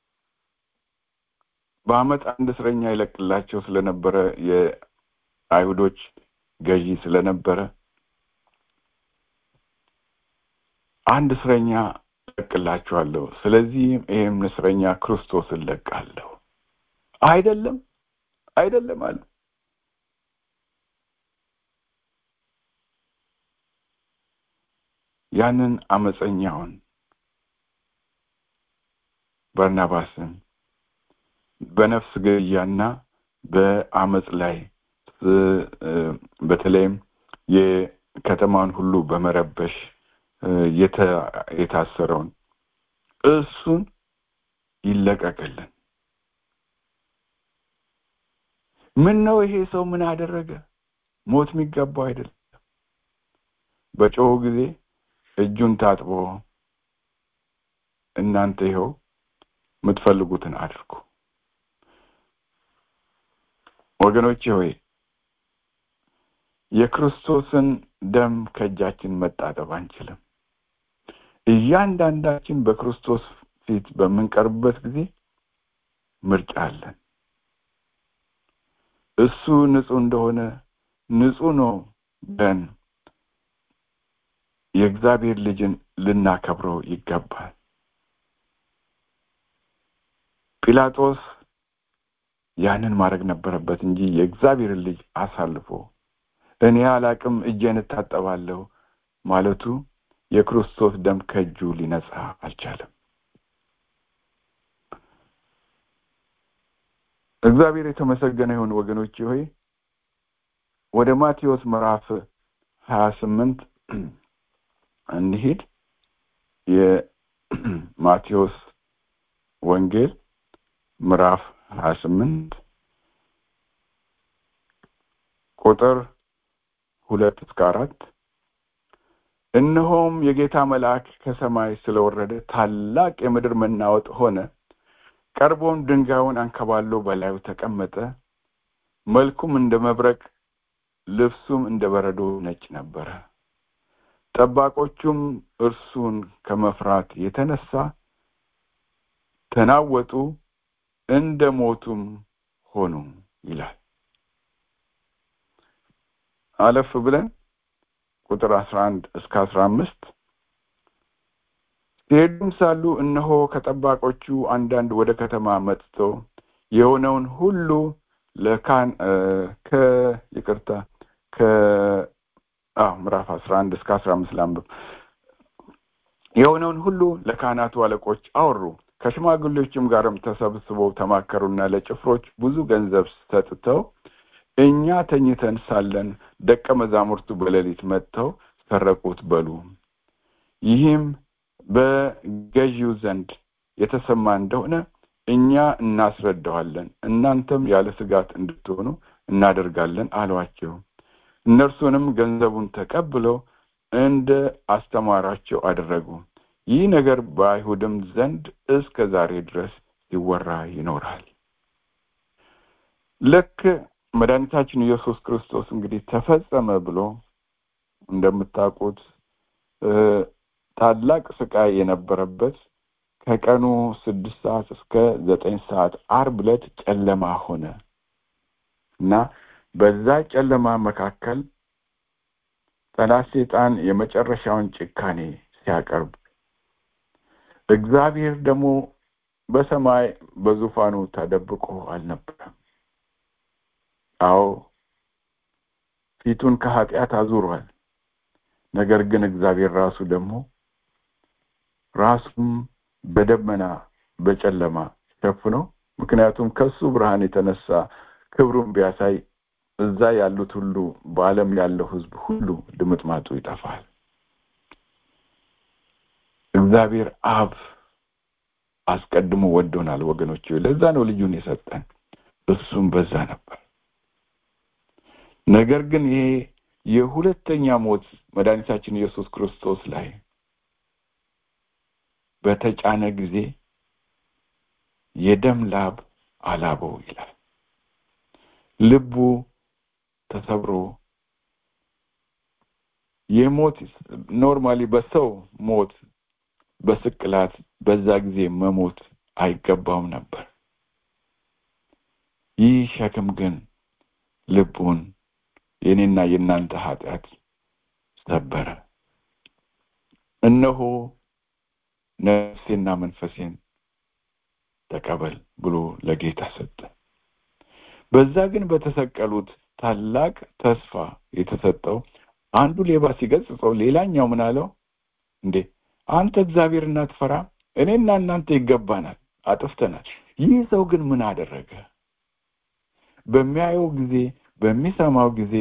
በአመት አንድ እስረኛ ይለቅላቸው ስለነበረ የአይሁዶች ገዢ ስለነበረ አንድ እስረኛ ለቅላችኋለሁ ስለዚህም ይህም እስረኛ ክርስቶስን ለቃለሁ አይደለም አይደለም አለ ያንን አመፀኛውን በርናባስን በነፍስ ግድያና በአመፅ ላይ በተለይም የከተማውን ሁሉ በመረበሽ የታሰረውን እሱን ይለቀቅልን ምን ነው ይሄ ሰው ምን አደረገ ሞት የሚገባው አይደለም በጮሁ ጊዜ እጁን ታጥቦ እናንተ ይኸው የምትፈልጉትን አድርጉ ወገኖቼ ሆይ የክርስቶስን ደም ከእጃችን መጣጠብ አንችልም እያንዳንዳችን በክርስቶስ ፊት በምንቀርብበት ጊዜ ምርጫ አለን እሱ ንጹህ እንደሆነ ንጹህ ነው ብለን የእግዚአብሔር ልጅን ልናከብረው ይገባል ጲላጦስ ያንን ማድረግ ነበረበት እንጂ የእግዚአብሔርን ልጅ አሳልፎ እኔ አላቅም እጄን እታጠባለሁ ማለቱ የክርስቶስ ደም ከእጁ ሊነጻ አልቻለም እግዚአብሔር የተመሰገነ ይሁን ወገኖች ሆይ ወደ ማቴዎስ ምዕራፍ ሀያ ስምንት እንሂድ የማቴዎስ ወንጌል ምዕራፍ ሀያ ስምንት ቁጥር ሁለት እስከ አራት እነሆም የጌታ መልአክ ከሰማይ ስለወረደ ታላቅ የምድር መናወጥ ሆነ ቀርቦም ድንጋዩን አንከባሎ በላዩ ተቀመጠ መልኩም እንደ መብረቅ ልብሱም እንደ በረዶ ነጭ ነበረ ጠባቆቹም እርሱን ከመፍራት የተነሳ ተናወጡ እንደ ሞቱም ሆኑ ይላል አለፍ ብለን ቁጥር አስራ አንድ እስከ አስራ አምስት ሲሄዱም ሳሉ እነሆ ከጠባቆቹ አንዳንድ ወደ ከተማ መጥተው የሆነውን ሁሉ ለካን ከይቅርታ ከ ምዕራፍ አስራ አንድ እስከ አስራ አምስት ላንብብ የሆነውን ሁሉ ለካህናቱ አለቆች አወሩ ከሽማግሌዎችም ጋርም ተሰብስበው ተማከሩና ለጭፍሮች ብዙ ገንዘብ ሰጥተው እኛ ተኝተን ሳለን ደቀ መዛሙርቱ በሌሊት መጥተው ሰረቁት በሉ ይህም በገዢው ዘንድ የተሰማ እንደሆነ እኛ እናስረዳዋለን እናንተም ያለ ስጋት እንድትሆኑ እናደርጋለን አሏቸው እነርሱንም ገንዘቡን ተቀብለው እንደ አስተማራቸው አደረጉ ይህ ነገር በአይሁድም ዘንድ እስከ ዛሬ ድረስ ሲወራ ይኖራል ልክ መድኃኒታችን ኢየሱስ ክርስቶስ እንግዲህ ተፈጸመ ብሎ እንደምታውቁት ታላቅ ስቃይ የነበረበት ከቀኑ ስድስት ሰዓት እስከ ዘጠኝ ሰዓት አርብ ዕለት ጨለማ ሆነ እና በዛ ጨለማ መካከል ጠላት ሴጣን የመጨረሻውን ጭካኔ ሲያቀርብ እግዚአብሔር ደግሞ በሰማይ በዙፋኑ ተደብቆ አልነበረም አዎ ፊቱን ከኃጢአት አዙሯል ነገር ግን እግዚአብሔር ራሱ ደግሞ ራሱም በደመና በጨለማ ሸፍኖ ምክንያቱም ከሱ ብርሃን የተነሳ ክብሩን ቢያሳይ እዛ ያሉት ሁሉ በአለም ያለው ህዝብ ሁሉ ድምጥማጡ ይጠፋል እግዚአብሔር አብ አስቀድሞ ወዶናል ወገኖች ለዛ ነው ልጁን የሰጠን እሱም በዛ ነበር ነገር ግን ይሄ የሁለተኛ ሞት መድኃኒታችን ኢየሱስ ክርስቶስ ላይ በተጫነ ጊዜ የደም ላብ አላበው ይላል። ልቡ ተሰብሮ የሞት ኖርማሊ በሰው ሞት በስቅላት በዛ ጊዜ መሞት አይገባውም ነበር። ይህ ሸክም ግን ልቡን የኔና የእናንተ ኃጢአት ሰበረ። እነሆ ነፍሴና መንፈሴን ተቀበል ብሎ ለጌታ ሰጠ። በዛ ግን በተሰቀሉት ታላቅ ተስፋ የተሰጠው አንዱ ሌባ ሲገጽጸው፣ ሌላኛው ምን አለው? እንዴ አንተ እግዚአብሔርን አትፈራም? እኔና እናንተ ይገባናል፣ አጥፍተናል። ይህ ሰው ግን ምን አደረገ? በሚያየው ጊዜ በሚሰማው ጊዜ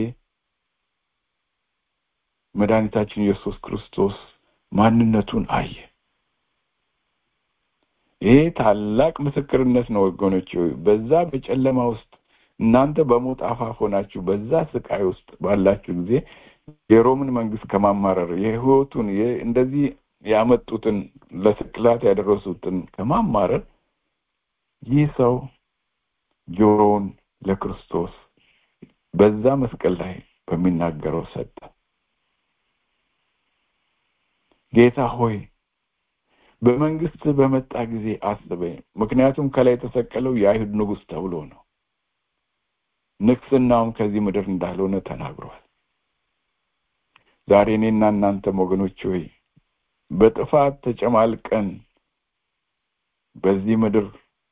መድኃኒታችን ኢየሱስ ክርስቶስ ማንነቱን አየ። ይሄ ታላቅ ምስክርነት ነው ወገኖች። በዛ በጨለማ ውስጥ እናንተ በሞት አፋፍ ሆናችሁ በዛ ስቃይ ውስጥ ባላችሁ ጊዜ የሮምን መንግስት ከማማረር የህይወቱን እንደዚህ ያመጡትን ለስቅላት ያደረሱትን ከማማረር ይህ ሰው ጆሮውን ለክርስቶስ በዛ መስቀል ላይ በሚናገረው ሰጠ። ጌታ ሆይ በመንግስት በመጣ ጊዜ አስበኝ። ምክንያቱም ከላይ የተሰቀለው የአይሁድ ንጉሥ ተብሎ ነው። ንግስናውም ከዚህ ምድር እንዳልሆነ ተናግሯል። ዛሬ እኔና እናንተም ወገኖች ሆይ በጥፋት ተጨማልቀን በዚህ ምድር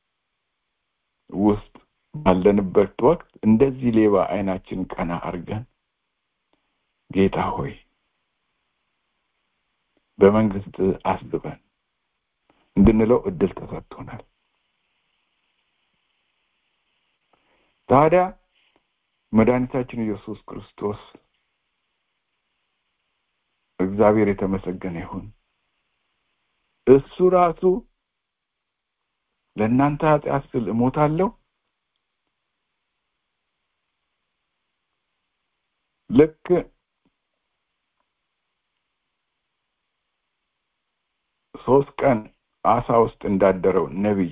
ውስጥ ባለንበት ወቅት እንደዚህ ሌባ አይናችን ቀና አድርገን ጌታ ሆይ በመንግስት አስበን እንድንለው እድል ተሰጥቶናል። ታዲያ መድኃኒታችን ኢየሱስ ክርስቶስ እግዚአብሔር የተመሰገነ ይሁን። እሱ ራሱ ለእናንተ ኃጢአት ስል እሞታለሁ ልክ ሶስት ቀን አሳ ውስጥ እንዳደረው ነቢይ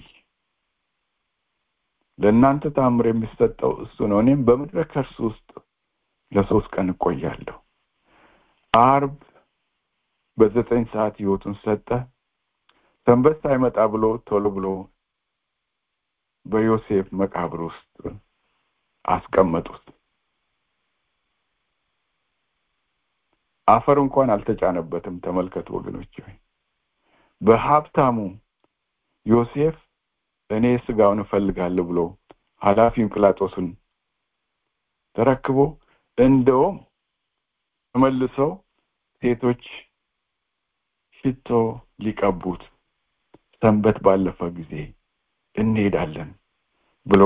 ለእናንተ ታምር የሚሰጠው እሱ ነው። እኔም በምድረ ከርስ ውስጥ ለሶስት ቀን እቆያለሁ። አርብ በዘጠኝ ሰዓት ህይወቱን ሰጠ። ሰንበት ሳይመጣ ብሎ ቶሎ ብሎ በዮሴፍ መቃብር ውስጥ አስቀመጡት። አፈር እንኳን አልተጫነበትም። ተመልከቱ ወገኖች ሆይ በሀብታሙ ዮሴፍ እኔ ስጋውን እፈልጋለሁ ብሎ ኃላፊውን ጲላጦስን ተረክቦ እንደውም ተመልሰው ሴቶች ሽቶ ሊቀቡት ሰንበት ባለፈ ጊዜ እንሄዳለን ብሎ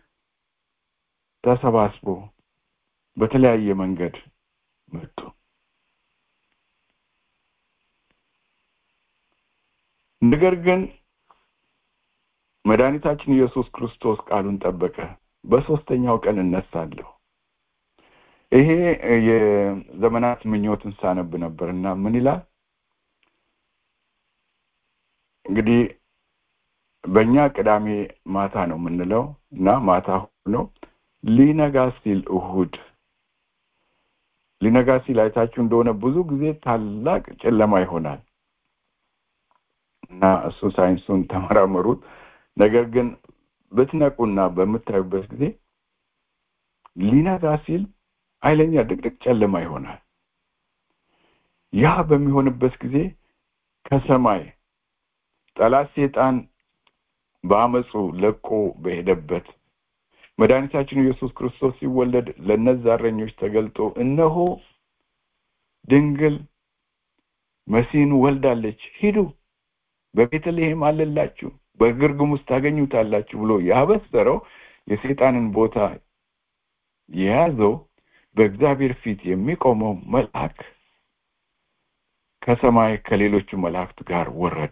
ተሰባስቦ በተለያየ መንገድ መጡ። ነገር ግን መድኃኒታችን ኢየሱስ ክርስቶስ ቃሉን ጠበቀ። በሶስተኛው ቀን እነሳለሁ። ይሄ የዘመናት ምኞትን ሳነብ ነበር እና ምን ይላል እንግዲህ በእኛ ቅዳሜ ማታ ነው የምንለው እና ማታ ሆኖ ሊነጋ ሲል እሁድ ሊነጋ ሲል አይታችሁ እንደሆነ ብዙ ጊዜ ታላቅ ጨለማ ይሆናል እና እሱ ሳይንሱን ተመራመሩት። ነገር ግን ብትነቁና በምታዩበት ጊዜ ሊነጋ ሲል ኃይለኛ ድቅድቅ ጨለማ ይሆናል። ያ በሚሆንበት ጊዜ ከሰማይ ጠላት ሴጣን በአመፁ ለቆ በሄደበት መድኃኒታችን ኢየሱስ ክርስቶስ ሲወለድ ለእነዛ እረኞች ተገልጦ እነሆ ድንግል መሲህን ወልዳለች፣ ሂዱ በቤተልሔም አለላችሁ፣ በግርግም ውስጥ ታገኙታላችሁ ብሎ ያበሰረው የሰይጣንን ቦታ የያዘው በእግዚአብሔር ፊት የሚቆመው መልአክ ከሰማይ ከሌሎቹ መላእክት ጋር ወረደ።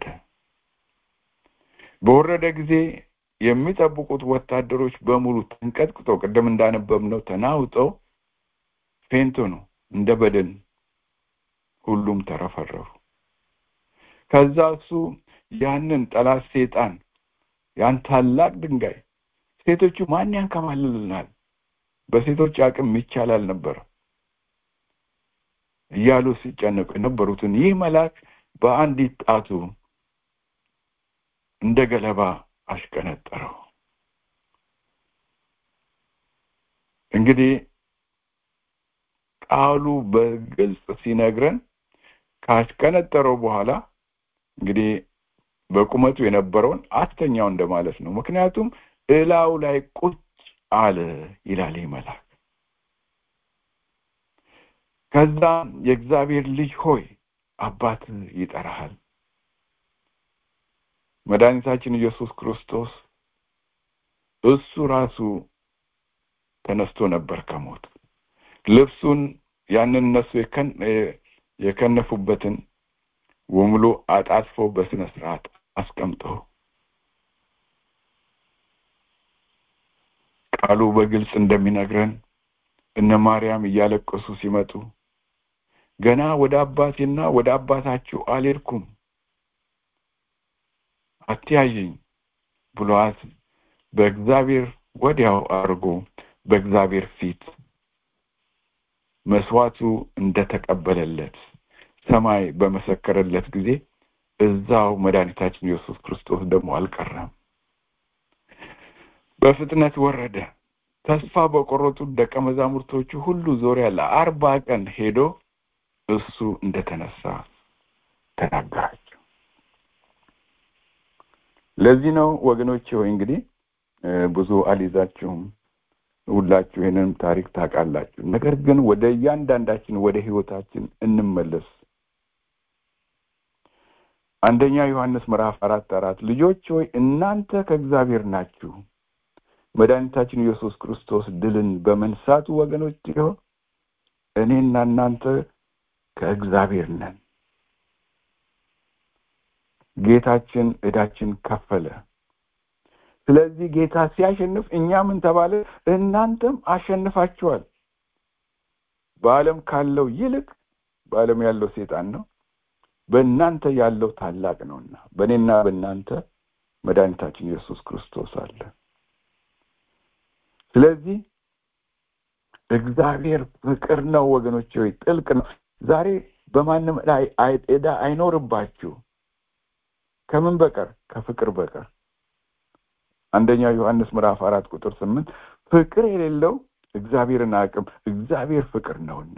በወረደ ጊዜ የሚጠብቁት ወታደሮች በሙሉ ተንቀጥቅጠው ቅድም እንዳነበብነው ተናውጠው ፌንቶ ነው እንደ በደን ሁሉም ተረፈረፉ። ከዛ እሱ ያንን ጠላት ሴጣን ያን ታላቅ ድንጋይ ሴቶቹ ማን ያንከባልልናል በሴቶች አቅም ይቻል አልነበረም እያሉ ሲጨነቁ የነበሩትን ይህ መልአክ በአንዲት ጣቱ እንደ ገለባ አሽቀነጠረው እንግዲህ ቃሉ በግልጽ ሲነግረን ካሽቀነጠረው በኋላ እንግዲህ በቁመቱ የነበረውን አስተኛው እንደማለት ነው ምክንያቱም እላው ላይ ቁጭ አለ ይላል ይህ መልአክ ከዛም የእግዚአብሔር ልጅ ሆይ አባት ይጠራሃል መድኃኒታችን ኢየሱስ ክርስቶስ እሱ ራሱ ተነስቶ ነበር ከሞት ልብሱን ያንን እነሱ የከነፉበትን ወሙሉ አጣጥፎ በስነ ስርዓት አስቀምጦ ቃሉ በግልጽ እንደሚነግረን እነ ማርያም እያለቀሱ ሲመጡ ገና ወደ አባቴና ወደ አባታችሁ አልሄድኩም አትያየኝ ብሏት በእግዚአብሔር ወዲያው አድርጎ በእግዚአብሔር ፊት መስዋዕቱ እንደተቀበለለት ሰማይ በመሰከረለት ጊዜ እዛው መድኃኒታችን ኢየሱስ ክርስቶስ ደግሞ አልቀረም በፍጥነት ወረደ ተስፋ በቆረጡ ደቀ መዛሙርቶቹ ሁሉ ዙሪያ ለአርባ ቀን ሄዶ እሱ እንደተነሳ ተናገራቸው ለዚህ ነው ወገኖች ሆይ እንግዲህ ብዙ አልይዛችሁም ሁላችሁ ይህንን ታሪክ ታውቃላችሁ ነገር ግን ወደ እያንዳንዳችን ወደ ህይወታችን እንመለስ አንደኛ ዮሐንስ ምዕራፍ አራት አራት ልጆች ሆይ እናንተ ከእግዚአብሔር ናችሁ መድኃኒታችን ኢየሱስ ክርስቶስ ድልን በመንሳቱ ወገኖች ሲሆን እኔና እናንተ ከእግዚአብሔር ነን ጌታችን እዳችን ከፈለ ስለዚህ ጌታ ሲያሸንፍ እኛ ምን ተባለ እናንተም አሸንፋችኋል በአለም ካለው ይልቅ በአለም ያለው ሴጣን ነው በእናንተ ያለው ታላቅ ነውና በእኔና በእናንተ መድኃኒታችን ኢየሱስ ክርስቶስ አለ ስለዚህ እግዚአብሔር ፍቅር ነው ወገኖች ሆይ ጥልቅ ነው ዛሬ በማንም ላይ ዕዳ አይኖርባችሁ ከምን በቀር ከፍቅር በቀር አንደኛ ዮሐንስ ምዕራፍ አራት ቁጥር ስምንት ፍቅር የሌለው እግዚአብሔርን አቅም እግዚአብሔር ፍቅር ነውና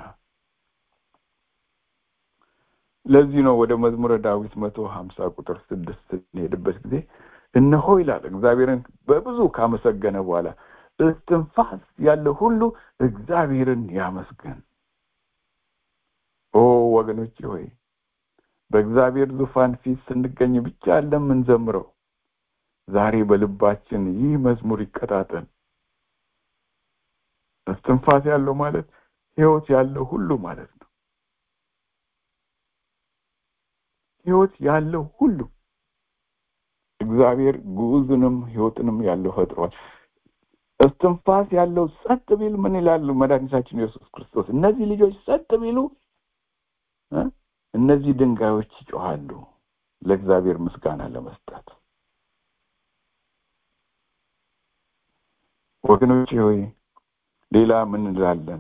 ለዚህ ነው ወደ መዝሙረ ዳዊት መቶ ሀምሳ ቁጥር ስድስት ስንሄድበት ጊዜ እነሆ ይላል እግዚአብሔርን በብዙ ካመሰገነ በኋላ እስትንፋስ ያለ ሁሉ እግዚአብሔርን ያመስገን ኦ ወገኖች ሆይ በእግዚአብሔር ዙፋን ፊት ስንገኝ ብቻ አለ የምንዘምረው ዛሬ በልባችን ይህ መዝሙር ይቀጣጠል እስትንፋስ ያለው ማለት ህይወት ያለው ሁሉ ማለት ነው ህይወት ያለው ሁሉ እግዚአብሔር ግዑዝንም ህይወትንም ያለው ፈጥሯል እስትንፋስ ያለው ጸጥ ቢል ምን ይላሉ መድኃኒታችን ኢየሱስ ክርስቶስ እነዚህ ልጆች ጸጥ ቢሉ እነዚህ ድንጋዮች ይጮሃሉ ለእግዚአብሔር ምስጋና ለመስጠት ወገኖች ሆይ ሌላ ምን እንላለን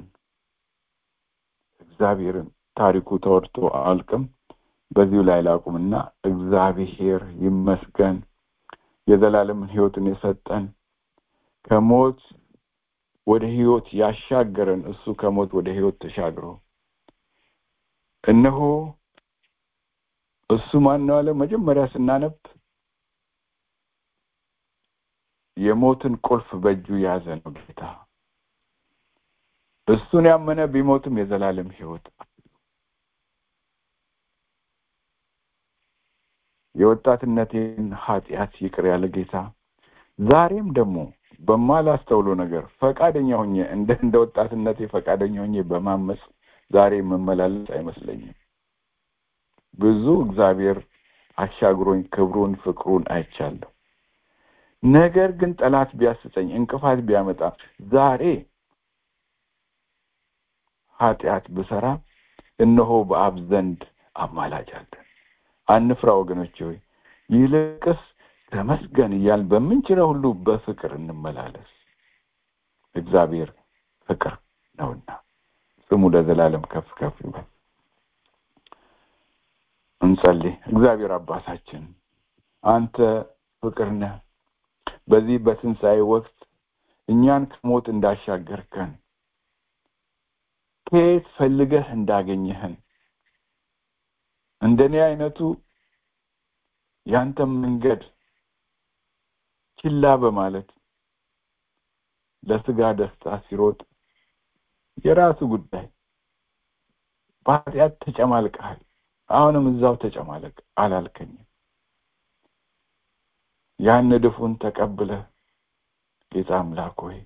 እግዚአብሔርን ታሪኩ ተወርቶ አልቅም በዚሁ ላይ ላቁምና እግዚአብሔር ይመስገን የዘላለምን ህይወትን የሰጠን ከሞት ወደ ህይወት ያሻገረን እሱ ከሞት ወደ ህይወት ተሻግሮ እነሆ እሱ ማን ነው አለ መጀመሪያ ስናነብ የሞትን ቁልፍ በእጁ የያዘ ነው ጌታ እሱን ያመነ ቢሞትም የዘላለም ህይወት የወጣትነቴን ኃጢአት ይቅር ያለ ጌታ ዛሬም ደግሞ በማላስተውሎ ነገር ፈቃደኛ ሆኜ እንደ እንደ ወጣትነቴ ፈቃደኛ ሆኜ በማመፅ ዛሬ የምመላለስ አይመስለኝም ብዙ እግዚአብሔር አሻግሮኝ ክብሩን ፍቅሩን አይቻለሁ ነገር ግን ጠላት ቢያስጸኝ እንቅፋት ቢያመጣ ዛሬ ኃጢአት ብሰራ እነሆ በአብ ዘንድ አማላጅ አለን አንፍራ ወገኖች ሆይ ይልቅስ ተመስገን እያል በምንችለው ሁሉ በፍቅር እንመላለስ እግዚአብሔር ፍቅር ነውና ስሙ ለዘላለም ከፍ ከፍ ይበል እንጸልይ እግዚአብሔር አባታችን አንተ ፍቅር ነህ በዚህ በትንሣኤ ወቅት እኛን ከሞት እንዳሻገርከን ከየት ፈልገህ እንዳገኘህን እንደኔ አይነቱ ያንተም መንገድ ችላ በማለት ለስጋ ደስታ ሲሮጥ የራሱ ጉዳይ በኃጢአት ተጨማልቀሃል አሁንም እዛው ተጨማለቅ አላልከኝም ያን ድፉን ተቀብለህ ጌታ አምላክ ሆይ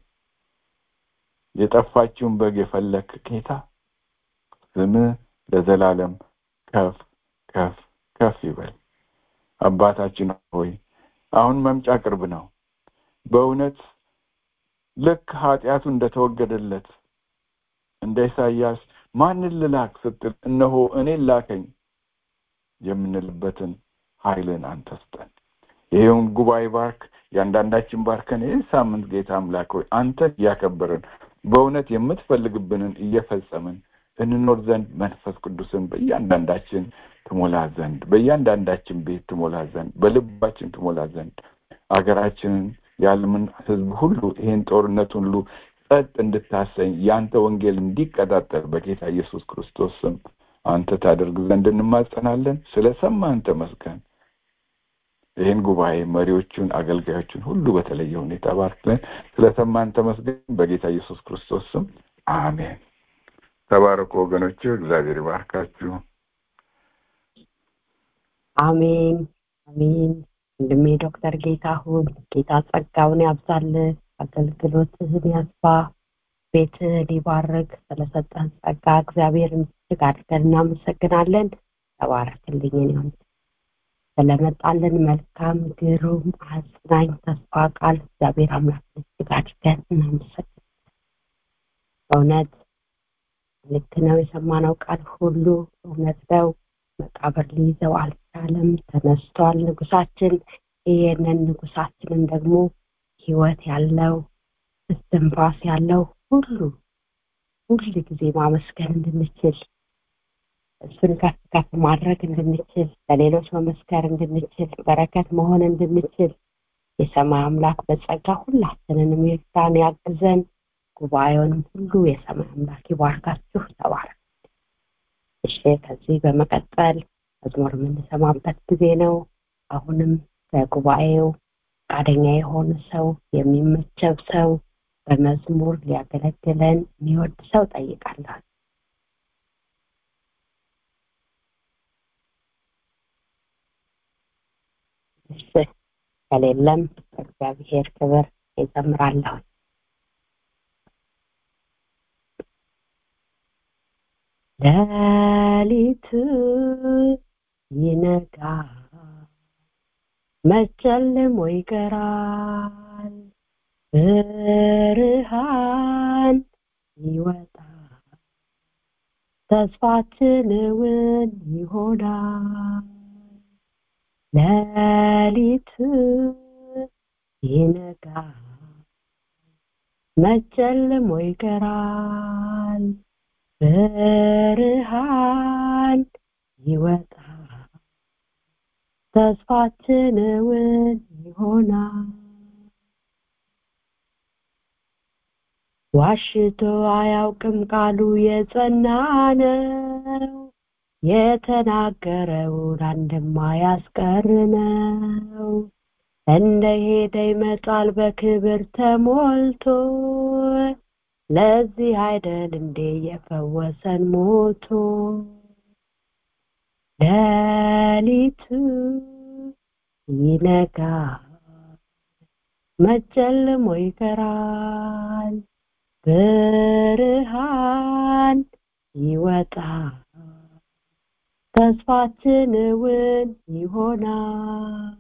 የጠፋችውን በግ የፈለክ ጌታ ስምህ ለዘላለም ከፍ ከፍ ከፍ ይበል አባታችን ሆይ አሁን መምጫ ቅርብ ነው በእውነት ልክ ኃጢአቱ እንደተወገደለት እንደ ኢሳይያስ ማንን ልላክ ስትል እነሆ እኔን ላከኝ የምንልበትን ኃይልን አንተ ስጠን ይሄውን ጉባኤ ባርክ ያንዳንዳችን ባርከን ይህ ሳምንት ጌታ አምላክ ሆይ አንተ እያከበርን በእውነት የምትፈልግብንን እየፈጸምን እንኖር ዘንድ መንፈስ ቅዱስን በእያንዳንዳችን ትሞላ ዘንድ በእያንዳንዳችን ቤት ትሞላ ዘንድ በልባችን ትሞላ ዘንድ አገራችንን የዓለምን ህዝብ ሁሉ ይሄን ጦርነት ሁሉ ጸጥ እንድታሰኝ ያንተ ወንጌል እንዲቀጣጠል በጌታ ኢየሱስ ክርስቶስ ስም አንተ ታደርግ ዘንድ እንማጸናለን ስለ ሰማን ተመስገን ይህን ጉባኤ መሪዎቹን አገልጋዮቹን ሁሉ በተለየ ሁኔታ ባርክለን ስለ ሰማን ተመስገን በጌታ ኢየሱስ ክርስቶስ ስም አሜን ተባረኩ ወገኖች እግዚአብሔር ይባርካችሁ አሜን አሜን ወንድሜ ዶክተር ጌታሁን ጌታ ጸጋውን ያብዛል አገልግሎትህን ያስፋ ቤትህን ይባርክ ስለሰጠን ጸጋ እግዚአብሔርን እጅግ አድርገን እናመሰግናለን ተባረክልኝ ነው ስለመጣልን መልካም ግሩም አጽናኝ ተስፋ ቃል እግዚአብሔር አምላክ እጅግ አድርገን እናመሰግናለን በእውነት ልክ ነው የሰማነው ቃል ሁሉ እውነት ነው መቃብር ሊይዘው አልቻለም ተነስቷል ንጉሳችን ይህንን ንጉሳችንን ደግሞ ህይወት ያለው እስትንፋስ ያለው ሁሉ ሁል ጊዜ ማመስገን እንድንችል እሱን ከፍ ከፍ ማድረግ እንድንችል ለሌሎች መመስከር እንድንችል በረከት መሆን እንድንችል የሰማይ አምላክ በጸጋ ሁላችንንም ይርዳን ያግዘን ጉባኤውንም ሁሉ የሰማይ አምላክ ይባርካችሁ ተባረክ እሺ ከዚህ በመቀጠል መዝሙር የምንሰማበት ጊዜ ነው አሁንም ከጉባኤው ፈቃደኛ የሆነ ሰው የሚመቸው ሰው በመዝሙር ሊያገለግለን የሚወድ ሰው ጠይቃለሁ እሺ ከሌለም እግዚአብሔር ክብር ይዘምራለሁ ሌሊት ይነጋል መጨልሞ ይቀራል ብርሃን ይወጣል ተስፋችን እውን ይሆናል ሌሊት ይነጋል መጨልሞ ይቀራል ብርሃን ይወጣል ተስፋችን እውን ይሆናል ዋሽቶ አያውቅም ቃሉ የጸና ነው የተናገረውን አንድም አያስቀር ነው እንደ ሄደ ይመጣል በክብር ተሞልቶ ለዚህ አይደል እንዴ የፈወሰን ሞቶ ሌሊቱ ይነጋል መጨልሞ ይቀራል ብርሃን ይወጣል ተስፋችን እውን ይሆናል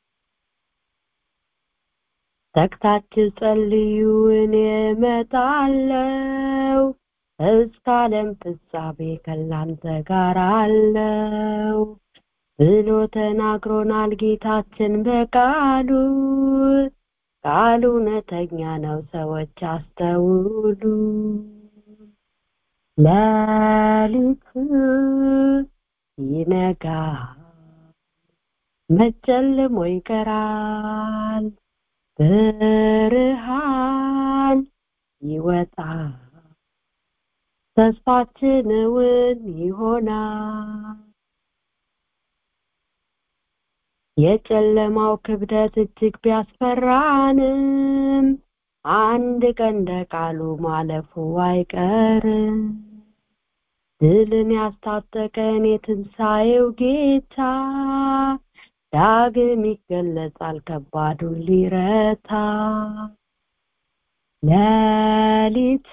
ተግታችሁ ጸልዩ እኔ እመጣለሁ እስከ ዓለም ፍጻሜ ከላንተ ጋር አለው ብሎ ተናግሮናል ጌታችን በቃሉ ቃሉ እውነተኛ ነው ሰዎች አስተውሉ ሌሊቱ ይነጋል መጨልሞ ይቀራል ብርሃን ይወጣል ተስፋችን እውን ይሆናል የጨለማው ክብደት እጅግ ቢያስፈራንም አንድ ቀን እንደ ቃሉ ማለፉ አይቀርም ድልን ያስታጠቀን የትንሣኤው ጌታ ዳግም ይገለጻል ከባዱን ሊረታ ሌሊቱ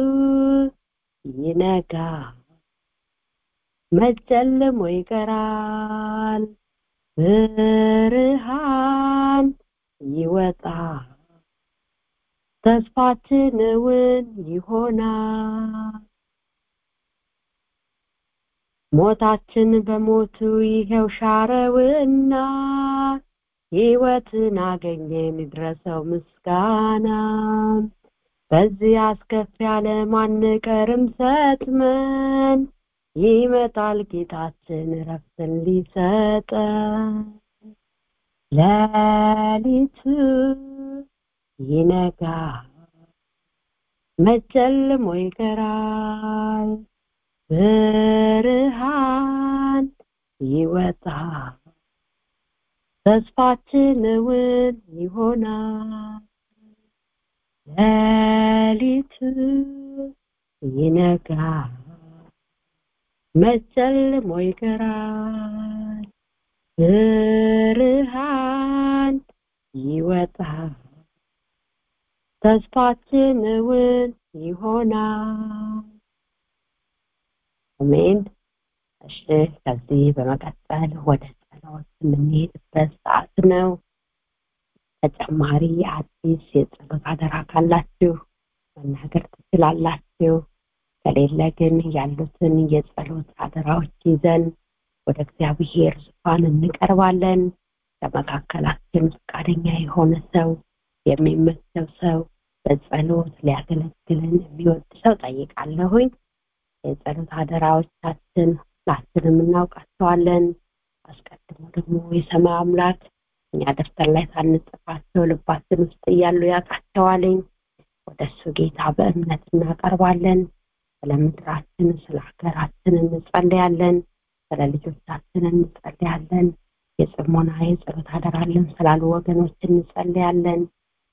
ይነጋል መጨለሞ ይቀራል ብርሃን ይወጣል ተስፋችን እውን ይሆናል ሞታችን በሞቱ ይሄው ሻረውና ሕይወትን አገኘን ይድረሰው ምስጋና በዚህ አስከፊ ዓለም አንቀርም ሰጥመን ይመጣል ጌታችን ረፍትን ሊሰጠን ሌሊቱ ይነጋል መጨልሞ ይቀራል ብርሃን ይወጣል ተስፋችን እውን ይሆናል ሌሊቱ ይነጋል መጨልሞ ይቀራል ብርሃን ይወጣል ተስፋችን እውን ይሆናል አሜን እሺ ከዚህ በመቀጠል ወደ ጸሎት የምንሄድበት ሰዓት ነው ተጨማሪ አዲስ የጸሎት አደራ ካላችሁ መናገር ትችላላችሁ ከሌለ ግን ያሉትን የጸሎት አደራዎች ይዘን ወደ እግዚአብሔር ዙፋን እንቀርባለን ከመካከላችን ፈቃደኛ የሆነ ሰው የሚመቸው ሰው በጸሎት ሊያገለግልን የሚወድ ሰው ጠይቃለሁኝ የጸሎት አደራዎቻችን ሁላችንም እናውቃቸዋለን አስቀድሞ ደግሞ የሰማይ አምላክ እኛ ደብተር ላይ ሳንጽፋቸው ልባችን ውስጥ እያሉ ያውቃቸዋልኝ ወደ እሱ ጌታ በእምነት እናቀርባለን ስለ ምድራችን ስለ ሀገራችን እንጸልያለን ስለ ልጆቻችን እንጸልያለን የጽሞና የጸሎት አደራለን ስላሉ ወገኖች እንጸልያለን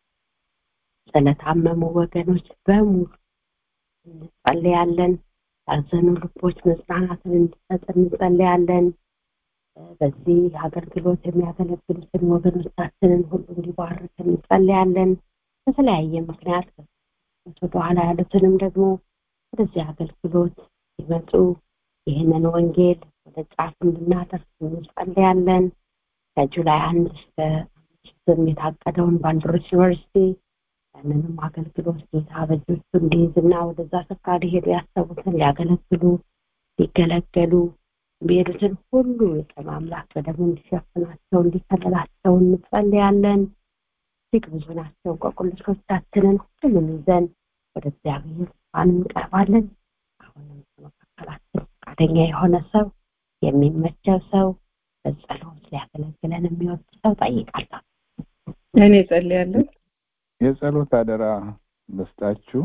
ስለታመሙ ወገኖች በሙሉ እንጸልያለን ያዘኑ ልቦች መጽናናትን እንዲሰጥ እንጸልያለን በዚህ አገልግሎት የሚያገለግሉትን ወገኖቻችንን ሁሉ እንዲባርክ እንጸልያለን በተለያየ ምክንያት ወደኋላ ያሉትንም ደግሞ ወደዚህ አገልግሎት ሲመጡ ይህንን ወንጌል ወደ ጫፍ እንድናደርስ እንጸልያለን ከጁላይ አንድ እስከ አምስትም የታቀደውን ባንድሮች ዩኒቨርሲቲ ያንንም አገልግሎት ጌታ በእጆቹ እንዲይዝና ወደዛ ስፍራ ሊሄዱ ያሰቡትን ሊያገለግሉ ሊገለገሉ የሚሄዱትን ሁሉ የቀን አምላክ በደሙ እንዲሸፍናቸው እንዲከለላቸው እንጸልያለን እጅግ ብዙ ናቸው ቆቁልሾቻችንን ሁሉንም ይዘን ወደ እግዚአብሔር ዙፋን እንቀርባለን አሁንም ከመካከላችን ፈቃደኛ የሆነ ሰው የሚመቸው ሰው በጸሎት ሊያገለግለን የሚወድ ሰው ጠይቃለሁ እኔ ጸልያለሁ የጸሎት አደራ ልስጣችሁ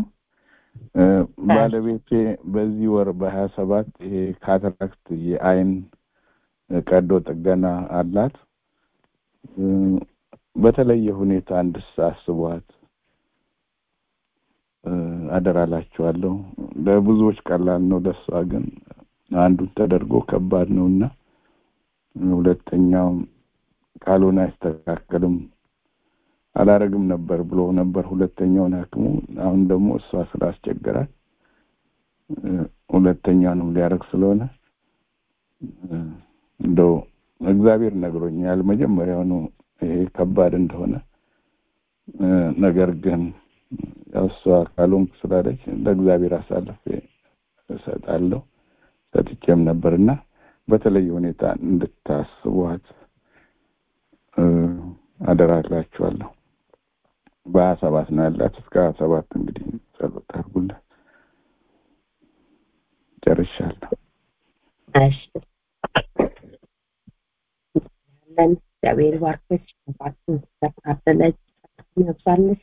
ባለቤቴ በዚህ ወር በሀያ ሰባት ይሄ ካትራክት የአይን ቀዶ ጥገና አላት በተለየ ሁኔታ እንድሳስቧት አደራላችኋለሁ ለብዙዎች ቀላል ነው ለእሷ ግን አንዱን ተደርጎ ከባድ ነው እና ሁለተኛው ካልሆነ አይስተካከልም አላረግም ነበር ብሎ ነበር ሁለተኛውን ሀክሙ አሁን ደግሞ እሷ ስላስቸገራል ሁለተኛውንም ሊያደርግ ስለሆነ እንደው እግዚአብሔር ነግሮኛል መጀመሪያውኑ ይሄ ከባድ እንደሆነ ነገር ግን ያው እሷ ካልሆንኩ ስላለች ለእግዚአብሔር አሳልፌ እሰጣለሁ ሰጥቼም ነበርና በተለየ ሁኔታ እንድታስቧት አደራላችኋለሁ። በሀያ ሰባት ነው ያላት። እስከ ሀያ ሰባት እንግዲህ ጸሎት አድርጉላት። ጨርሻለሁ። እሺ ያለን እግዚአብሔር ባርኮች ባችን ተካፈለች ያብዛልሽ።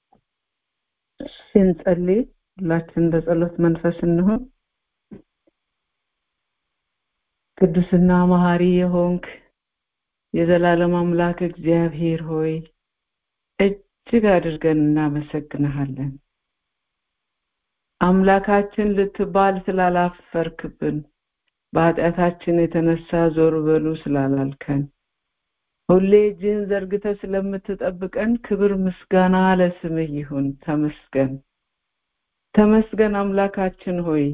ስንጸልይ ሁላችን በጸሎት መንፈስ እንሆን። ቅዱስና መሐሪ የሆንክ የዘላለም አምላክ እግዚአብሔር ሆይ እጅግ አድርገን እናመሰግንሃለን። አምላካችን ልትባል ስላላፈርክብን፣ በኃጢአታችን የተነሳ ዞር በሉ ስላላልከን፣ ሁሌ እጅህን ዘርግተህ ስለምትጠብቀን ክብር ምስጋና ለስምህ ይሁን። ተመስገን ተመስገን አምላካችን ሆይ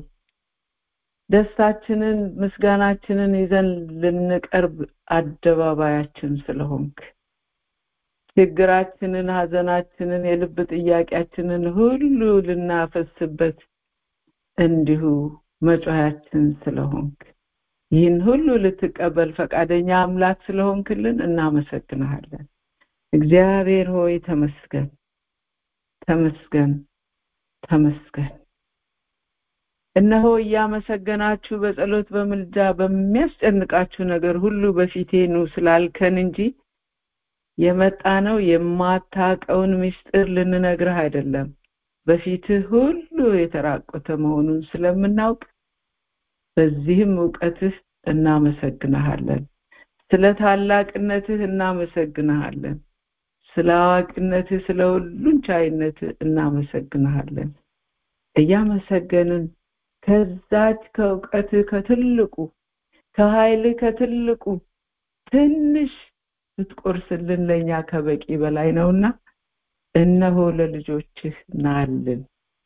ደስታችንን ምስጋናችንን ይዘን ልንቀርብ አደባባያችን ስለሆንክ ችግራችንን፣ ሀዘናችንን፣ የልብ ጥያቄያችንን ሁሉ ልናፈስበት እንዲሁ መጮያችን ስለሆንክ ይህን ሁሉ ልትቀበል ፈቃደኛ አምላክ ስለሆንክልን እናመሰግንሃለን። እግዚአብሔር ሆይ ተመስገን፣ ተመስገን፣ ተመስገን። እነሆ እያመሰገናችሁ በጸሎት በምልጃ በሚያስጨንቃችሁ ነገር ሁሉ በፊቴ ኑ ስላልከን እንጂ የመጣ ነው የማታቀውን ምስጢር ልንነግርህ አይደለም። በፊትህ ሁሉ የተራቆተ መሆኑን ስለምናውቅ በዚህም እውቀትህ እናመሰግንሃለን። ስለ ታላቅነትህ እናመሰግንሃለን። ስለ አዋቂነትህ፣ ስለ ሁሉን ቻይነትህ እናመሰግንሃለን። እያመሰገንን ከዛች ከእውቀትህ ከትልቁ ከኃይልህ ከትልቁ ትንሽ ብትቆርስልን ለእኛ ከበቂ በላይ ነውና እነሆ ለልጆችህ ናልን።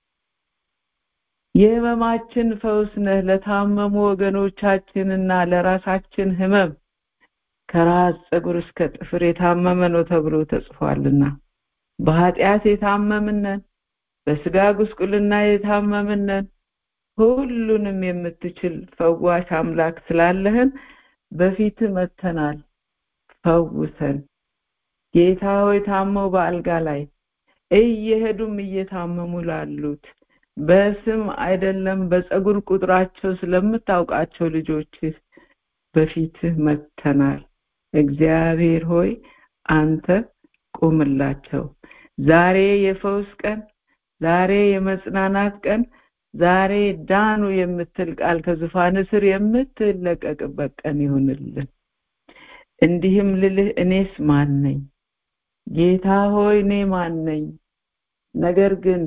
የህመማችን ፈውስ ነህ። ለታመሙ ወገኖቻችንና ለራሳችን ህመም ከራስ ፀጉር እስከ ጥፍር የታመመ ነው ተብሎ ተጽፏልና በኃጢአት የታመምነን፣ በስጋ ጉስቁልና የታመምነን ሁሉንም የምትችል ፈዋሽ አምላክ ስላለህን በፊት መተናል። ፈውሰን ጌታ ሆይ ታመው በአልጋ ላይ እየሄዱም እየታመሙ ላሉት በስም አይደለም በፀጉር ቁጥራቸው ስለምታውቃቸው ልጆችህ በፊትህ መተናል። እግዚአብሔር ሆይ አንተ ቁምላቸው። ዛሬ የፈውስ ቀን፣ ዛሬ የመጽናናት ቀን፣ ዛሬ ዳኑ የምትል ቃል ከዙፋን ስር የምትለቀቅበት ቀን ይሁንልን። እንዲህም ልልህ እኔስ ማን ነኝ? ጌታ ሆይ እኔ ማን ነኝ? ነገር ግን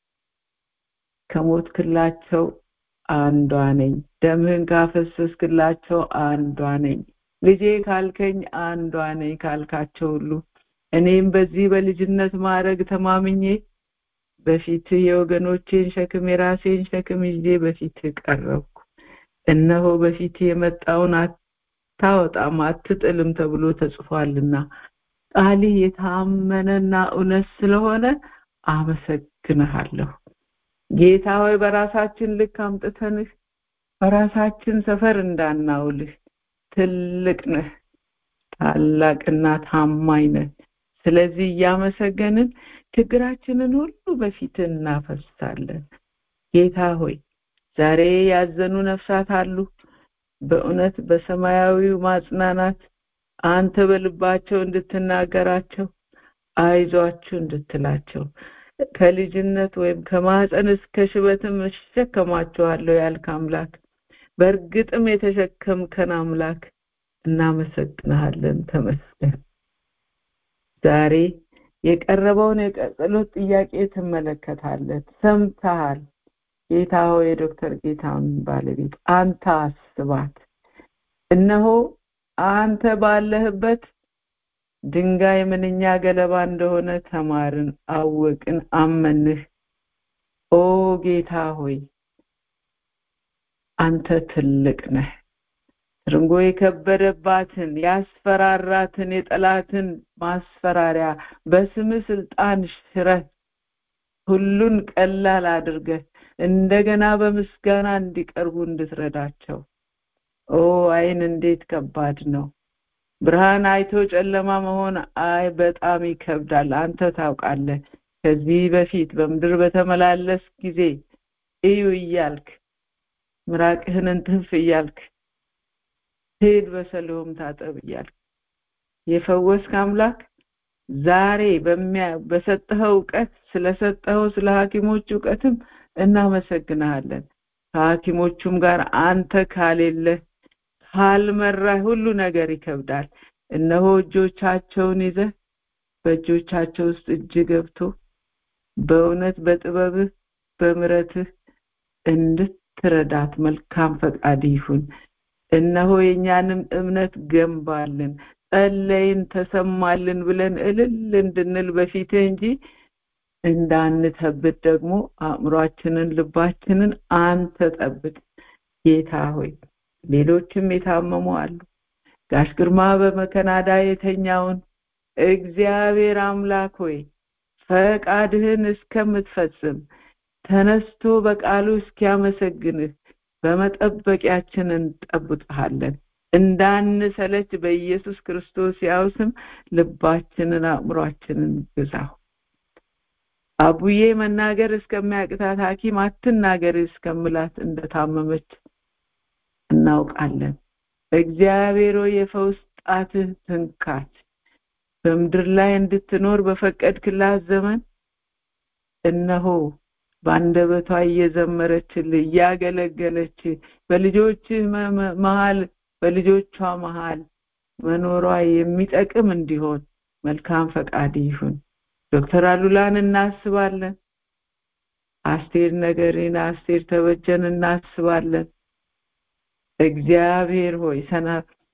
ከሞትክላቸው አንዷ ነኝ። ደምህን ካፈሰስክላቸው አንዷ ነኝ። ልጄ ካልከኝ አንዷ ነኝ ካልካቸው ሁሉ እኔም በዚህ በልጅነት ማዕረግ ተማምኜ በፊትህ የወገኖቼን ሸክም የራሴን ሸክም ይዤ በፊትህ ቀረብኩ። እነሆ በፊትህ የመጣውን አታወጣም አትጥልም ተብሎ ተጽፏልና ቃልህ የታመነና እውነት ስለሆነ አመሰግንሃለሁ። ጌታ ሆይ በራሳችን ልክ አምጥተንህ በራሳችን ሰፈር እንዳናውልህ ትልቅ ነህ፣ ታላቅና ታማኝ ነህ። ስለዚህ እያመሰገንን ችግራችንን ሁሉ በፊትህ እናፈሳለን። ጌታ ሆይ ዛሬ ያዘኑ ነፍሳት አሉ። በእውነት በሰማያዊው ማጽናናት አንተ በልባቸው እንድትናገራቸው አይዟችሁ እንድትላቸው ከልጅነት ወይም ከማህፀን እስከ ሽበትም እሸከማችኋለሁ ያልክ አምላክ በእርግጥም የተሸከምከን አምላክ እናመሰግንሃለን። ተመስገን። ዛሬ የቀረበውን የጸሎት ጥያቄ ትመለከታለህ፣ ሰምተሃል። ጌታ ሆይ የዶክተር ጌታን ባለቤት አንተ አስባት። እነሆ አንተ ባለህበት ድንጋይ ምንኛ ገለባ እንደሆነ ተማርን፣ አወቅን፣ አመንህ። ኦ ጌታ ሆይ አንተ ትልቅ ነህ። ትርንጎ የከበደባትን ያስፈራራትን የጠላትን ማስፈራሪያ በስምህ ስልጣን ሽረህ ሁሉን ቀላል አድርገህ እንደገና በምስጋና እንዲቀርቡ እንድትረዳቸው ኦ አይን እንዴት ከባድ ነው ብርሃን አይቶ ጨለማ መሆን አይ በጣም ይከብዳል አንተ ታውቃለህ ከዚህ በፊት በምድር በተመላለስ ጊዜ እዩ እያልክ ምራቅህን እንትፍ እያልክ ሂድ በሰሊሆም ታጠብ እያልክ የፈወስክ አምላክ ዛሬ በሰጠኸው እውቀት ስለሰጠኸው ስለ ሐኪሞች እውቀትም እናመሰግንሃለን ከሐኪሞቹም ጋር አንተ ካሌለህ ካልመራህ ሁሉ ነገር ይከብዳል እነሆ እጆቻቸውን ይዘህ በእጆቻቸው ውስጥ እጅ ገብቶ በእውነት በጥበብህ በምረትህ እንድትረዳት መልካም ፈቃድ ይሁን እነሆ የእኛንም እምነት ገንባልን ጸለይን ተሰማልን ብለን እልል እንድንል በፊትህ እንጂ እንዳንተብት ደግሞ አእምሯችንን ልባችንን አንተ ጠብቅ ጌታ ሆይ ሌሎችም የታመሙ አሉ ጋሽ ግርማ በመከናዳ የተኛውን እግዚአብሔር አምላክ ሆይ ፈቃድህን እስከምትፈጽም ተነስቶ በቃሉ እስኪያመሰግንህ በመጠበቂያችን እንጠብቅሃለን እንዳንሰለች በኢየሱስ ክርስቶስ ያው ስም ልባችንን አእምሯችንን ግዛው አቡዬ መናገር እስከሚያቅታት ሐኪም አትናገር እስከምላት እንደታመመች እናውቃለን እግዚአብሔር የፈውስ ጣትህ ትንካች በምድር ላይ እንድትኖር በፈቀድክላት ዘመን እነሆ በአንደበቷ እየዘመረችልህ እያገለገለች በልጆችህ መሃል በልጆቿ መሃል መኖሯ የሚጠቅም እንዲሆን መልካም ፈቃድ ይሁን ዶክተር አሉላን እናስባለን አስቴር ነገሬን አስቴር ተበጀን እናስባለን እግዚአብሔር ሆይ ሰና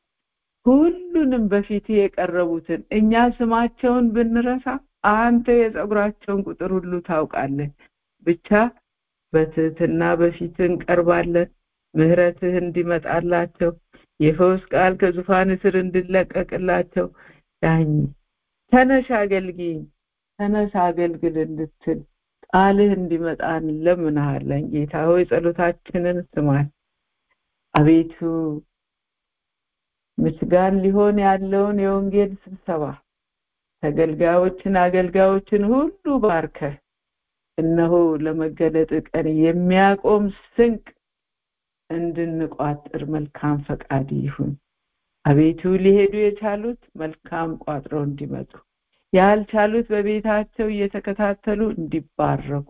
ሁሉንም በፊት የቀረቡትን እኛ ስማቸውን ብንረሳ አንተ የጸጉራቸውን ቁጥር ሁሉ ታውቃለህ ብቻ በትህትና በፊት እንቀርባለን ምህረትህ እንዲመጣላቸው የፈውስ ቃል ከዙፋን ስር እንድለቀቅላቸው ዳኝ ተነሽ አገልግኝ ተነስ አገልግል እንድትል ቃልህ እንዲመጣ እንለምንሃለን ጌታ ሆይ ጸሎታችንን ስማል አቤቱ ምስጋን ሊሆን ያለውን የወንጌል ስብሰባ ተገልጋዮችን አገልጋዮችን ሁሉ ባርከ እነሆ ለመገለጥ ቀን የሚያቆም ስንቅ እንድንቋጥር መልካም ፈቃድ ይሁን አቤቱ ሊሄዱ የቻሉት መልካም ቋጥረው እንዲመጡ ያልቻሉት በቤታቸው እየተከታተሉ እንዲባረኩ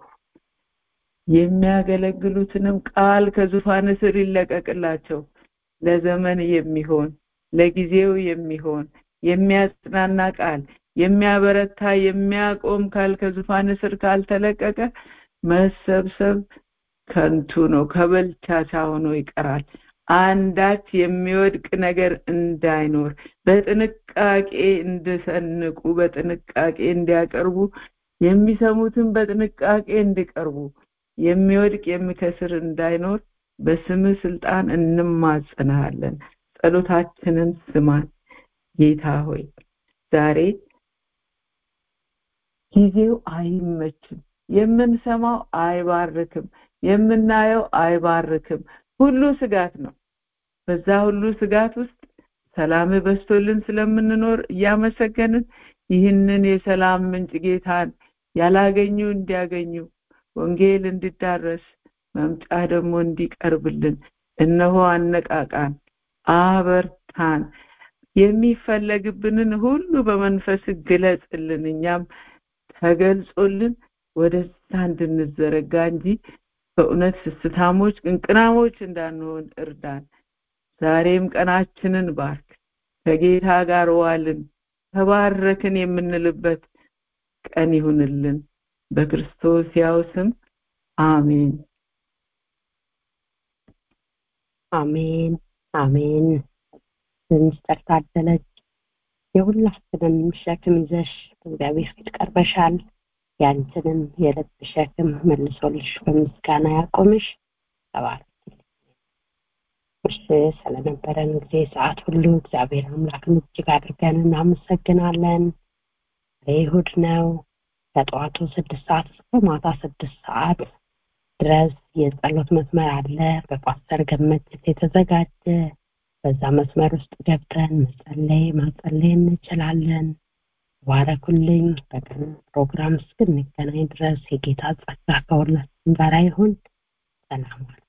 የሚያገለግሉትንም ቃል ከዙፋን ስር ይለቀቅላቸው ለዘመን የሚሆን ለጊዜው የሚሆን የሚያጽናና ቃል የሚያበረታ የሚያቆም ካል ከዙፋን ስር ካልተለቀቀ መሰብሰብ ከንቱ ነው ከበልቻቻ ሆኖ ይቀራል አንዳች የሚወድቅ ነገር እንዳይኖር በጥንቃቄ እንድሰንቁ በጥንቃቄ እንዲያቀርቡ የሚሰሙትን በጥንቃቄ እንዲቀርቡ የሚወድቅ የሚከስር እንዳይኖር በስምህ ስልጣን እንማጸናሃለን ጸሎታችንን ስማን ጌታ ሆይ ዛሬ ጊዜው አይመችም የምንሰማው አይባርክም የምናየው አይባርክም ሁሉ ስጋት ነው በዛ ሁሉ ስጋት ውስጥ ሰላም በስቶልን ስለምንኖር እያመሰገንን ይህንን የሰላም ምንጭ ጌታን ያላገኙ እንዲያገኙ ወንጌል እንዲዳረስ መምጫ ደግሞ እንዲቀርብልን እነሆ አነቃቃን አበርታን የሚፈለግብንን ሁሉ በመንፈስ ግለጽልን እኛም ተገልጾልን ወደዛ እንድንዘረጋ እንጂ በእውነት ስስታሞች ቅንቅናሞች እንዳንሆን እርዳን ዛሬም ቀናችንን ባርክ ከጌታ ጋር ዋልን ተባረክን የምንልበት ቀን ይሁንልን በክርስቶስ ያው ስም አሜን አሜን አሜን ሚስተር ታደለች የሁላችንን ሸክም ይዘሽ በእግዚአብሔር ፊት ቀርበሻል ያንቺንም የልብ ሸክም መልሶልሽ በምስጋና ያቆምሽ ተባረክ እሺ ስለነበረን ጊዜ ሰዓት ሁሉ እግዚአብሔር አምላክን እጅግ አድርገን እናመሰግናለን ይሁድ ነው ከጠዋቱ ስድስት ሰዓት እስከ ማታ ስድስት ሰዓት ድረስ የጸሎት መስመር አለ በፓስተር ገመችት የተዘጋጀ በዛ መስመር ውስጥ ገብተን መጸለይ ማጸለይ እንችላለን ባረኩልኝ በቀን ፕሮግራም እስክንገናኝ ድረስ የጌታ ጸጋ ከሁላችን ጋር ይሁን ሰላም ዋሉ